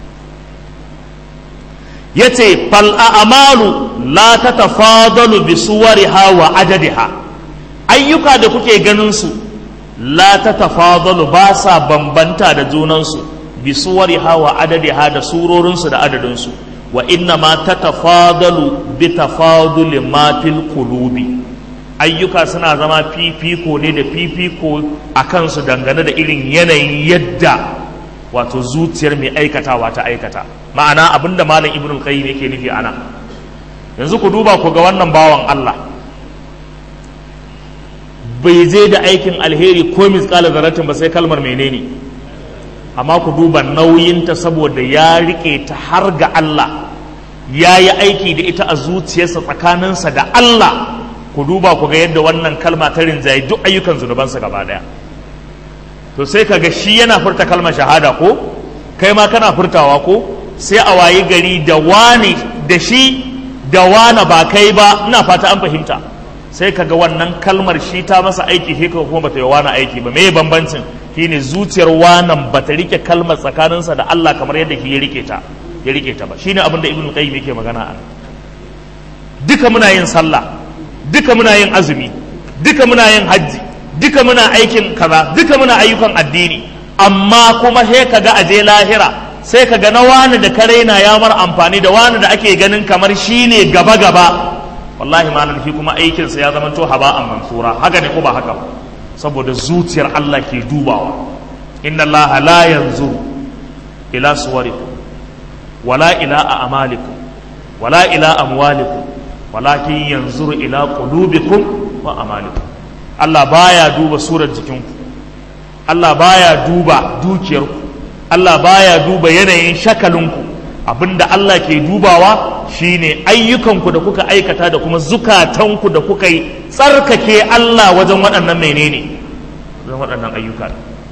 ya ce fal'amalu la ta tafadalu bi suwariha wa adadiha ayyuka da kuke ganin su la ta tafadalu ba sa bambanta da junansu bi suwariha wa adadiha da surorinsu da adadinsu wa inna ma ta tafadalu bi tafaduli ma fil qulubi ayyuka suna zama fifiko ne da fifiko a kansu dangane da irin yanayin yadda wato zuciyar mai aikatawa ta aikata ma'ana abinda malam ibn al-qayyim yake nufi ana yanzu ku duba ku ga wannan bawan Allah bai je da aikin alheri ko misqala zarratin ba sai kalmar menene amma ku duba nauyinta saboda ya rike ta har ga Allah ya yi aiki da ita a zuciyarsa tsakaninsa da Allah ku duba ku ga yadda wannan kalma ta rinjaye duk ayyukan zunubansa gaba daya to sai ka ga shi yana furta kalmar shahada ko kai ma kana furtawa ko sai a wayi gari da wani da shi da wana ba kai ba ina fata an fahimta sai ka ga wannan kalmar shi ta masa aiki shi kuma bata yi wani aiki ba me bambancin shine zuciyar wanan bata rike kalmar tsakaninsa da Allah kamar yadda shi ya rike ta ya rike ta ba shine abin da ibnu qayyim yake magana a duka muna yin sallah duka muna yin azumi duka muna yin hajji duka muna aikin kaza duka muna ayyukan addini amma kuma sai ka ga aje lahira sai ka ga na wani da karaina ya mar amfani da wani da ake ganin kamar shine gaba gaba wallahi malam shi kuma aikinsa ya zama to haba'an mansura haka ne ko ba haka ba saboda zuciyar Allah ke dubawa inna Allah la yanzuru ila suwarikum wala ila a'malikum wala ila amwalikum walakin yanzuru ila qulubikum wa amalikum Allah baya duba surar jikinku Allah baya duba dukiyarku Allah baya duba yanayin shakalinku abinda Allah ke dubawa shine ayyukanku da kuka aikata da kuma zukatanku da kuka yi tsarkake Allah wajen waɗannan menene wajen waɗannan ayyuka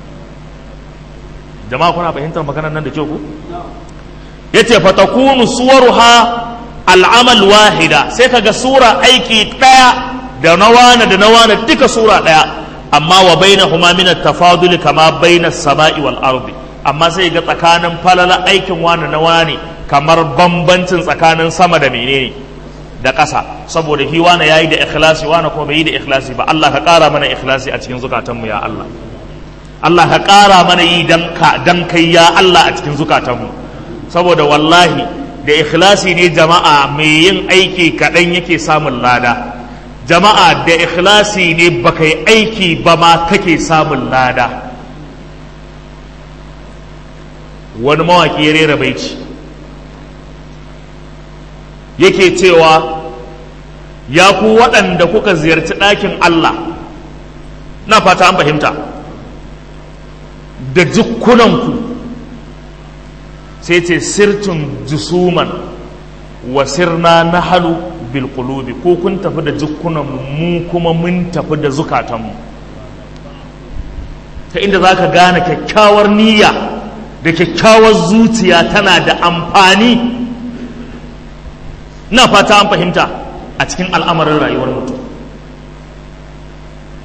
jama'a kuna fahimtar maganar nan da kyau ku yace fatakunu suwaruha al'amal wahida sai kaga sura aiki ɗaya da na wane da na wane duka sura ɗaya amma wa bainahuma min at-tafadul kama baina as-sama'i wal ardi amma sai ga tsakanin falala aikin wane na wane kamar bambancin tsakanin sama da menene da ƙasa saboda hi wane yayi da ikhlasi wane kuma bai yi da ikhlasi ba Allah ka ƙara mana ikhlasi a cikin zukatanmu ya Allah Allah ka ƙara mana yi dan ka dan kai ya Allah a cikin zukatanmu saboda wallahi da ikhlasi ne jama'a mai yin aiki kaɗan yake samun lada jama'a da ikhlasi ne baka yi aiki ba ma kake samun lada wani mawaƙi ya rera baici yake cewa ya ku waɗanda kuka ziyarci ɗakin Allah na fata an fahimta da jukkunanku sai ce sirtun jusuman wa sirna na halu bilkulubi ko kun tafi da jikunan mu kuma mun tafi da zukatanmu ta inda za ka gane kyakkyawar niyya da kyakkyawar zuciya tana da amfani na fata an fahimta a cikin al'amarin rayuwar mutum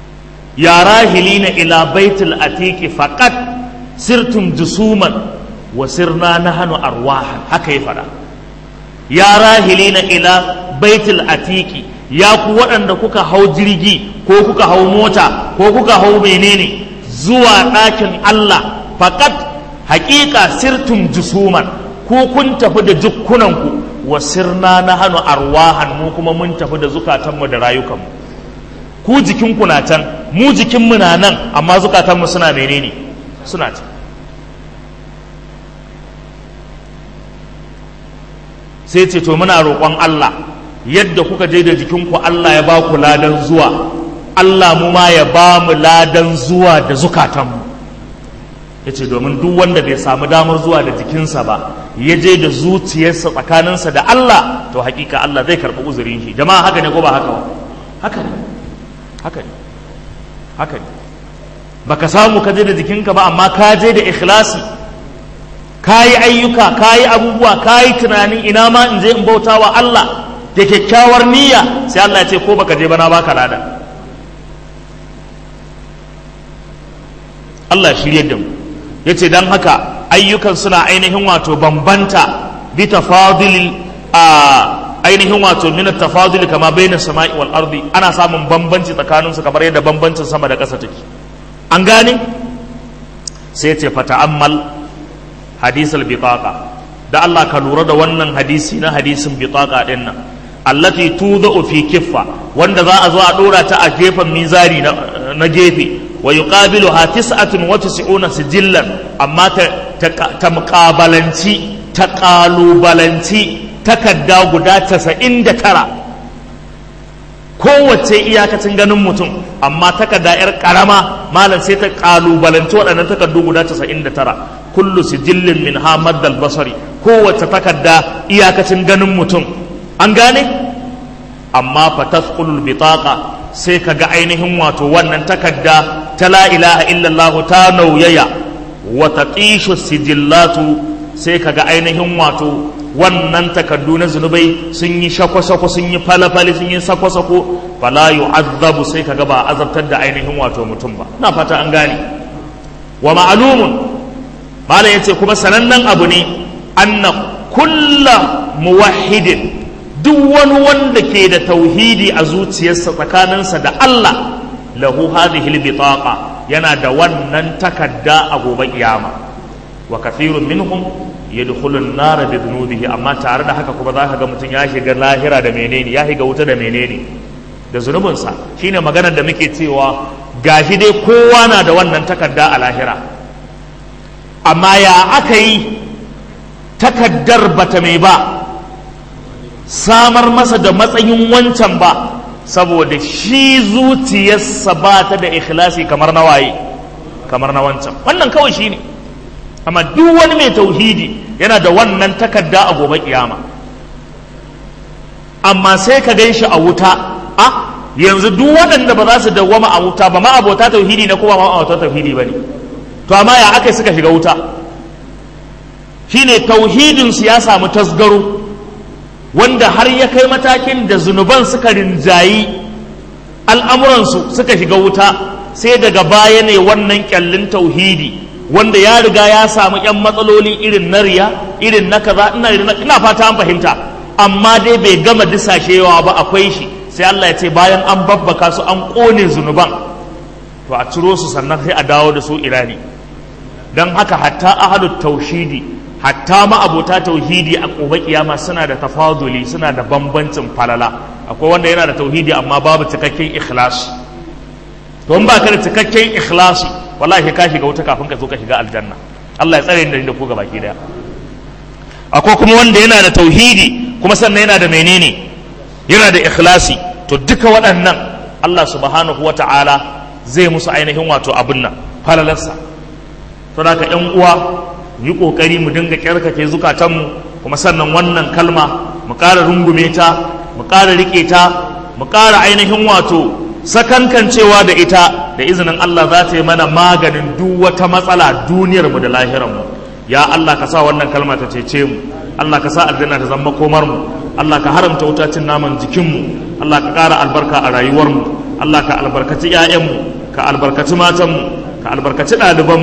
ya rahilina ila baitul atiki faqat sirtum jusuman wasirna nahnu arwahan haka ya fada ya rahilina ila baitul atiki ya ku waɗanda kuka hau jirgi ko kuka hau mota ko kuka hau menene zuwa ɗakin Allah faƙat haƙiƙa sirtum jusuman ko kun tafi da jukkunanku wa sirna na hannu arwahan mu kuma mun tafi da zukatanmu da rayukanmu ku jikinku na can mu jikinmu na nan amma zukatanmu suna menene suna can sai ce to muna roƙon Allah yadda kuka je da jikinku Allah ya ba ku ladan zuwa Allah mu ma ya ba mu ladan zuwa da zukatanmu ya ce domin duk wanda bai samu damar zuwa da jikinsa ba ya je da zuciyarsa tsakaninsa da Allah to hakika Allah zai karɓi uzurin shi jama'a haka ne ko ba haka ba haka ne haka ne haka ne baka samu ka je da jikinka ba amma ka je da ikhlasi ka yi ayyuka ka yi abubuwa ka yi tunanin ina ma in je in bauta wa Allah da kyakkyawar niyya sai Allah ya ce ko baka je ba na baka lada Allah shirye da mu ya ce don haka ayyukan suna ainihin wato bambanta bi tafadil a ainihin wato min tafadil kama baina sama'i wal ardi ana samun bambanci tsakanin su kamar yadda bambancin sama da ƙasa take an gane sai ya ce fata'ammal hadis al bitaqa da Allah ka lura da wannan hadisi na hadisin bitaqa din nan allati tudau fi kiffa wanda za a zo a dora ta a gefen mizari na gefe wa yuqabiluha tis'atun wa tis'una sijillan amma ta ta muqabalanci ta qalubalanci takadda guda 99 kowace iyakacin ganin mutum amma takadda yar karama malam sai ta qalubalanci waɗannan takaddu guda 99 kullu sijillin min hamaddal basari kowace takadda iyakacin ganin mutum an gane amma fa tasqulul bitaqa sai ka ga ainihin wato wannan takadda ta la ilaha illallah ta nauyaya wa taqishu sijillatu sai ka ga ainihin wato wannan takaddu na zunubai sun yi shako-shako sun yi falafali sun yi sako-sako fala yu'azzabu sai ka ga ba azabtar da ainihin wato mutum ba na fata an gane wa ma'lumun malam yace kuma sanannen abu ne anna kulla muwahhidin duk wani wanda ke da tauhidi a zuciyarsa tsakaninsa da Allah lahu hadhihi albitaqa yana da wannan takadda a gobe kiyama wa kathirun minhum yadkhulu an-nar bi dhunubihi amma tare da haka kuma zaka ga mutum ya shiga lahira da menene ya shiga wuta da menene da zunubinsa shine maganar da muke cewa gashi dai kowa na da wannan takadda a lahira amma ya aka yi takaddar bata mai ba samar masa da matsayin wancan ba saboda shi zuciyarsa ba ta da ikhlasi kamar na waye kamar na wancan wannan kawai shi ne amma duk wani mai tauhidi yana da wannan takarda a gobe kiyama amma sai ka gan shi a wuta a yanzu duk waɗanda ba za su dawwama a wuta ba ma abota tauhidi na kuma ma abota tauhidi ba ne to amma ya aka suka shiga wuta shine tauhidinsu ya samu tasgaro wanda har ya kai matakin da zunuban suka rinjayi al'amuransu suka shiga wuta sai daga baya ne wannan kyallin tauhidi wanda ya riga ya samu ‘yan matsaloli irin na riya irin na kaza ina fata an fahimta amma dai bai gama disashewa ba akwai shi sai Allah ya ce bayan an babbaka su an ƙone zunuban to a ciro su sannan sai a dawo da su irani don haka hatta ahalut taushidi hatta ma abota tauhidi a gobe kiyama suna da tafaduli suna da bambancin falala akwai wanda yana da tauhidi amma babu cikakken ikhlasi to in baka da cikakken ikhlasi wallahi ka shiga wuta kafin ka zo ka shiga aljanna Allah ya tsare ni da ku baki daya akwai kuma wanda yana da tauhidi kuma sannan yana da menene yana da ikhlasi to duka waɗannan Allah subhanahu wata'ala zai musu ainihin wato abin nan falalarsa to da ka ƴan uwa yi ƙoƙari mu dinga ƙyarkake zukatanmu kuma sannan wannan kalma mu ƙara rungume ta mu ƙara riƙe ta mu ƙara ainihin wato sakankancewa da ita da izinin Allah za ta yi mana maganin duk wata matsala duniyarmu da lahiranmu ya Allah ka sa wannan kalma ta cece mu Allah ka sa aljanna ta zama komar mu Allah ka haramta wuta cin naman jikinmu Allah ka ƙara albarka a rayuwarmu Allah ka albarkaci 'ya'yanmu ka albarkaci matanmu ka albarkaci ɗalibanmu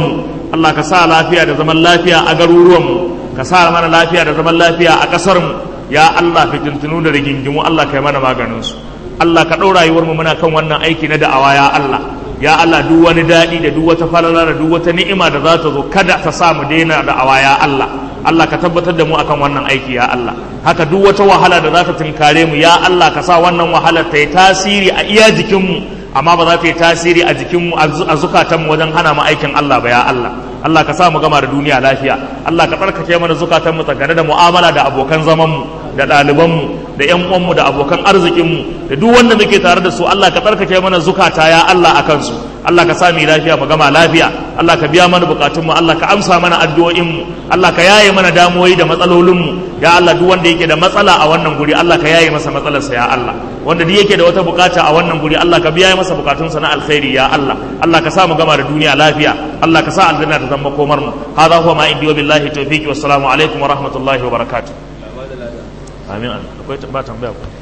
Allah ka sa lafiya da zaman lafiya a garuruwanmu ka sa mana lafiya da zaman lafiya a ƙasarmu ya Allah fitintunu da rigingimu Allah ka yi mana maganinsu Allah ka ɗau rayuwarmu muna kan wannan aiki na da'awa ya Allah ya Allah duk wani daɗi da duk wata falala da duk wata ni'ima da za ta zo kada ta sa mu daina da'awa ya Allah Allah ka tabbatar da mu akan wannan aiki ya Allah haka duk wata wahala da za ta tunkare mu ya Allah ka sa wannan wahalar ta yi tasiri a iya jikinmu amma ba za ta yi tasiri a jikinmu a zukatanmu wajen hana mu aikin Allah ba ya Allah Allah ka sa mu gama da duniya lafiya Allah ka tsarkake mana zukatanmu tsakane da mu'amala da abokan zamanmu da ɗalibanmu da ƴan uwanmu da abokan arzikinmu da duk wanda muke tare da su Allah ka tsarkake mana zukata ya Allah a kansu Allah ka sa mu lafiya mu gama lafiya Allah ka biya mana bukatunmu Allah ka amsa mana addu'o'inmu Allah ka yaye mana damuwoyi da matsalolinmu ya Allah duk wanda yake da matsala a wannan guri Allah ka yaye masa matsalarsa ya Allah wanda duk yake da wata bukata a wannan guri Allah ka biya masa bukatunsa na alkhairi ya Allah Allah ka sa mu gama da duniya lafiya Allah ka sa aljanna ta zama komar mu hadha huwa ma indi wa billahi tawfiqi wassalamu alaikum wa rahmatullahi wa barakatuh amin akwai ba tambaya ku